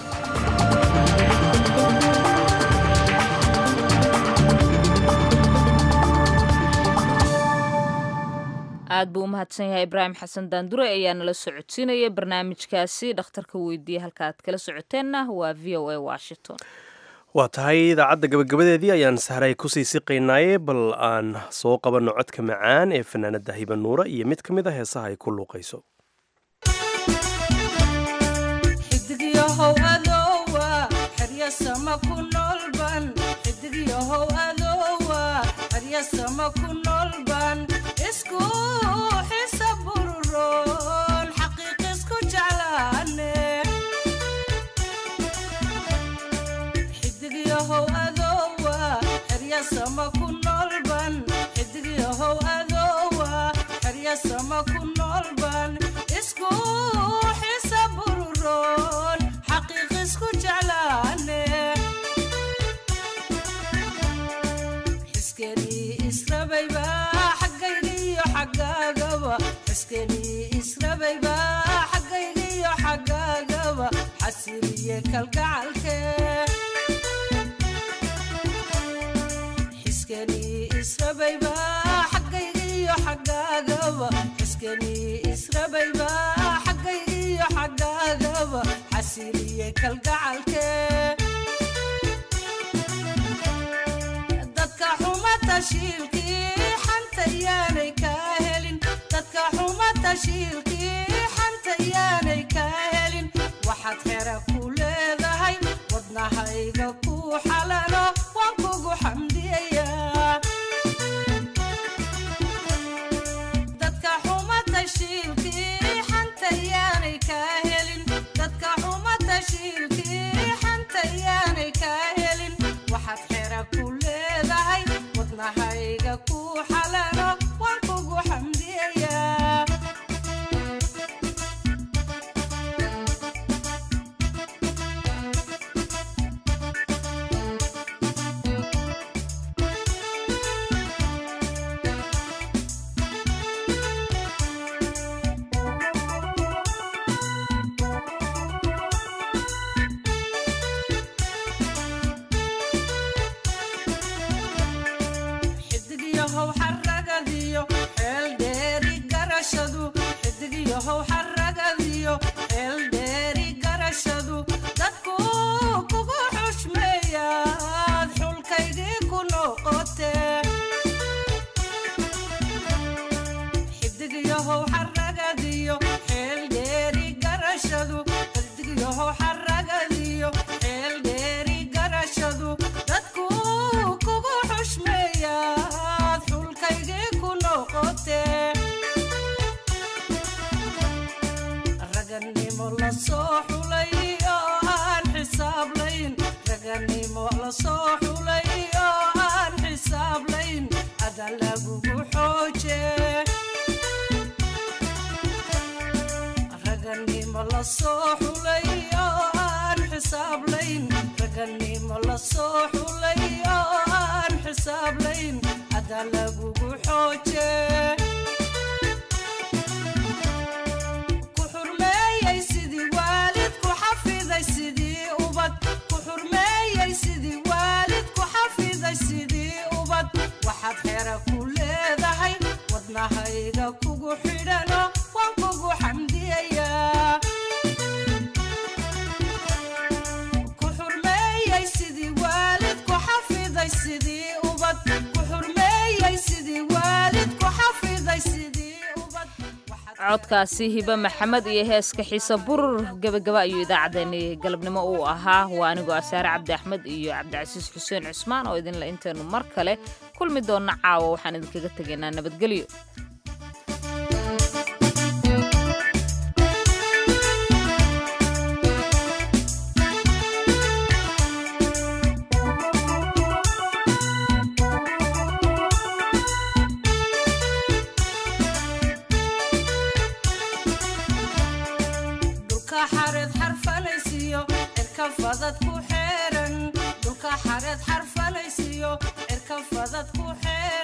aad buu u mahadsan yahay ibraahim xasan daandure ayaa nala socodsiinaya barnaamijkaasi dhakhtarka weydiiye halka aad kala socoteenna waa v o a washington waa tahay idaacadda gabagabadeedii ayaan sahray kusii siqaynaaye bal aan soo qabanno codka macaan ee fanaanada hiba nuura iyo mid ka mid a heesaha ay ku luuqayso xidigyahow adoowa xeryasama ku noolban xidigyahow adoowa xeryasama ku noolban isku xisa bururoon xaqiiq isku jeclaane xidigyahow adoowa xeryasama ku noolban xidigyahow adoowa xeryasama ku noolban isku xisa bururoon xaqiiq isku jeclaane xiskenii israbayba xaggaygiyo xaggaagaba xiskenii israbayba xaggaygiyo xaggaagaba xasiliye kalgacalke xiskenii israbayba xaggaygiyo xaggaagaba xiskenii israbayba xaggaygiyo xaggaagaba xasiliye kalgacalke dadka xuma tashiilkii xanta yaanay kaa helin dadka xuma tashiilkii xanta yaanay kaa helin waxaad xera ku leedahay wadnahayga ku xalalo waan kugu xamdiyayaa dadka xuma tashiilkii xanta yaanay kaa helin dadka xuma tashiilkii xanta yaanay kaa helin waxaad xera ku leedahay wadnahayga ku xalalo waan kugu xamdiyayaa xidigyahow xaragadiyo xeel dheeri garashadu xidigyahow xaragadiyo xeel dheeri garashadu dadku kugu xushmeeyaad xulkaygii ku noqote xidigyahow xaragadiyo xeel dheeri garashadu xidigyahow xaragadiyo xeel dheeri garashadu dadku kugu xushmeeyaad xulkaygii ku noqote raganimo la soo xulay oo aan xisaablayn raganimo la soo xulay oo aan xisaablayn ada lagugu xooje raganimo la soo xulay oo aan xisaablayn raganimo la soo xulay oo aan xisaablayn ada lagugu xooje ku xurmeeyey sidii waalid ku xafiday sidii ubad ku xurmeeyey sidii waalid ku xafiday sidii ubad waxaad xera ku leedahay wadnahayga kugu xidhano waan kugu xamdiyayaa ku xurmeeyey sidii waalid ku xafiday sidii ubad ku xurmeeyey sidii waalid ku xafiday sidii ubad codkaasi hibe maxamed iyo heeska xiise burur gebagaba ayuu idaacaddeenni galabnimo uu ahaa waa anigoo asaare cabdi axmed iyo cabdicasiis xuseen cusmaan oo idinle intaynu mar kale kulmi doonna caawa waxaan idinkaga tegaynaa nabadgelyo dhulka xareed xeer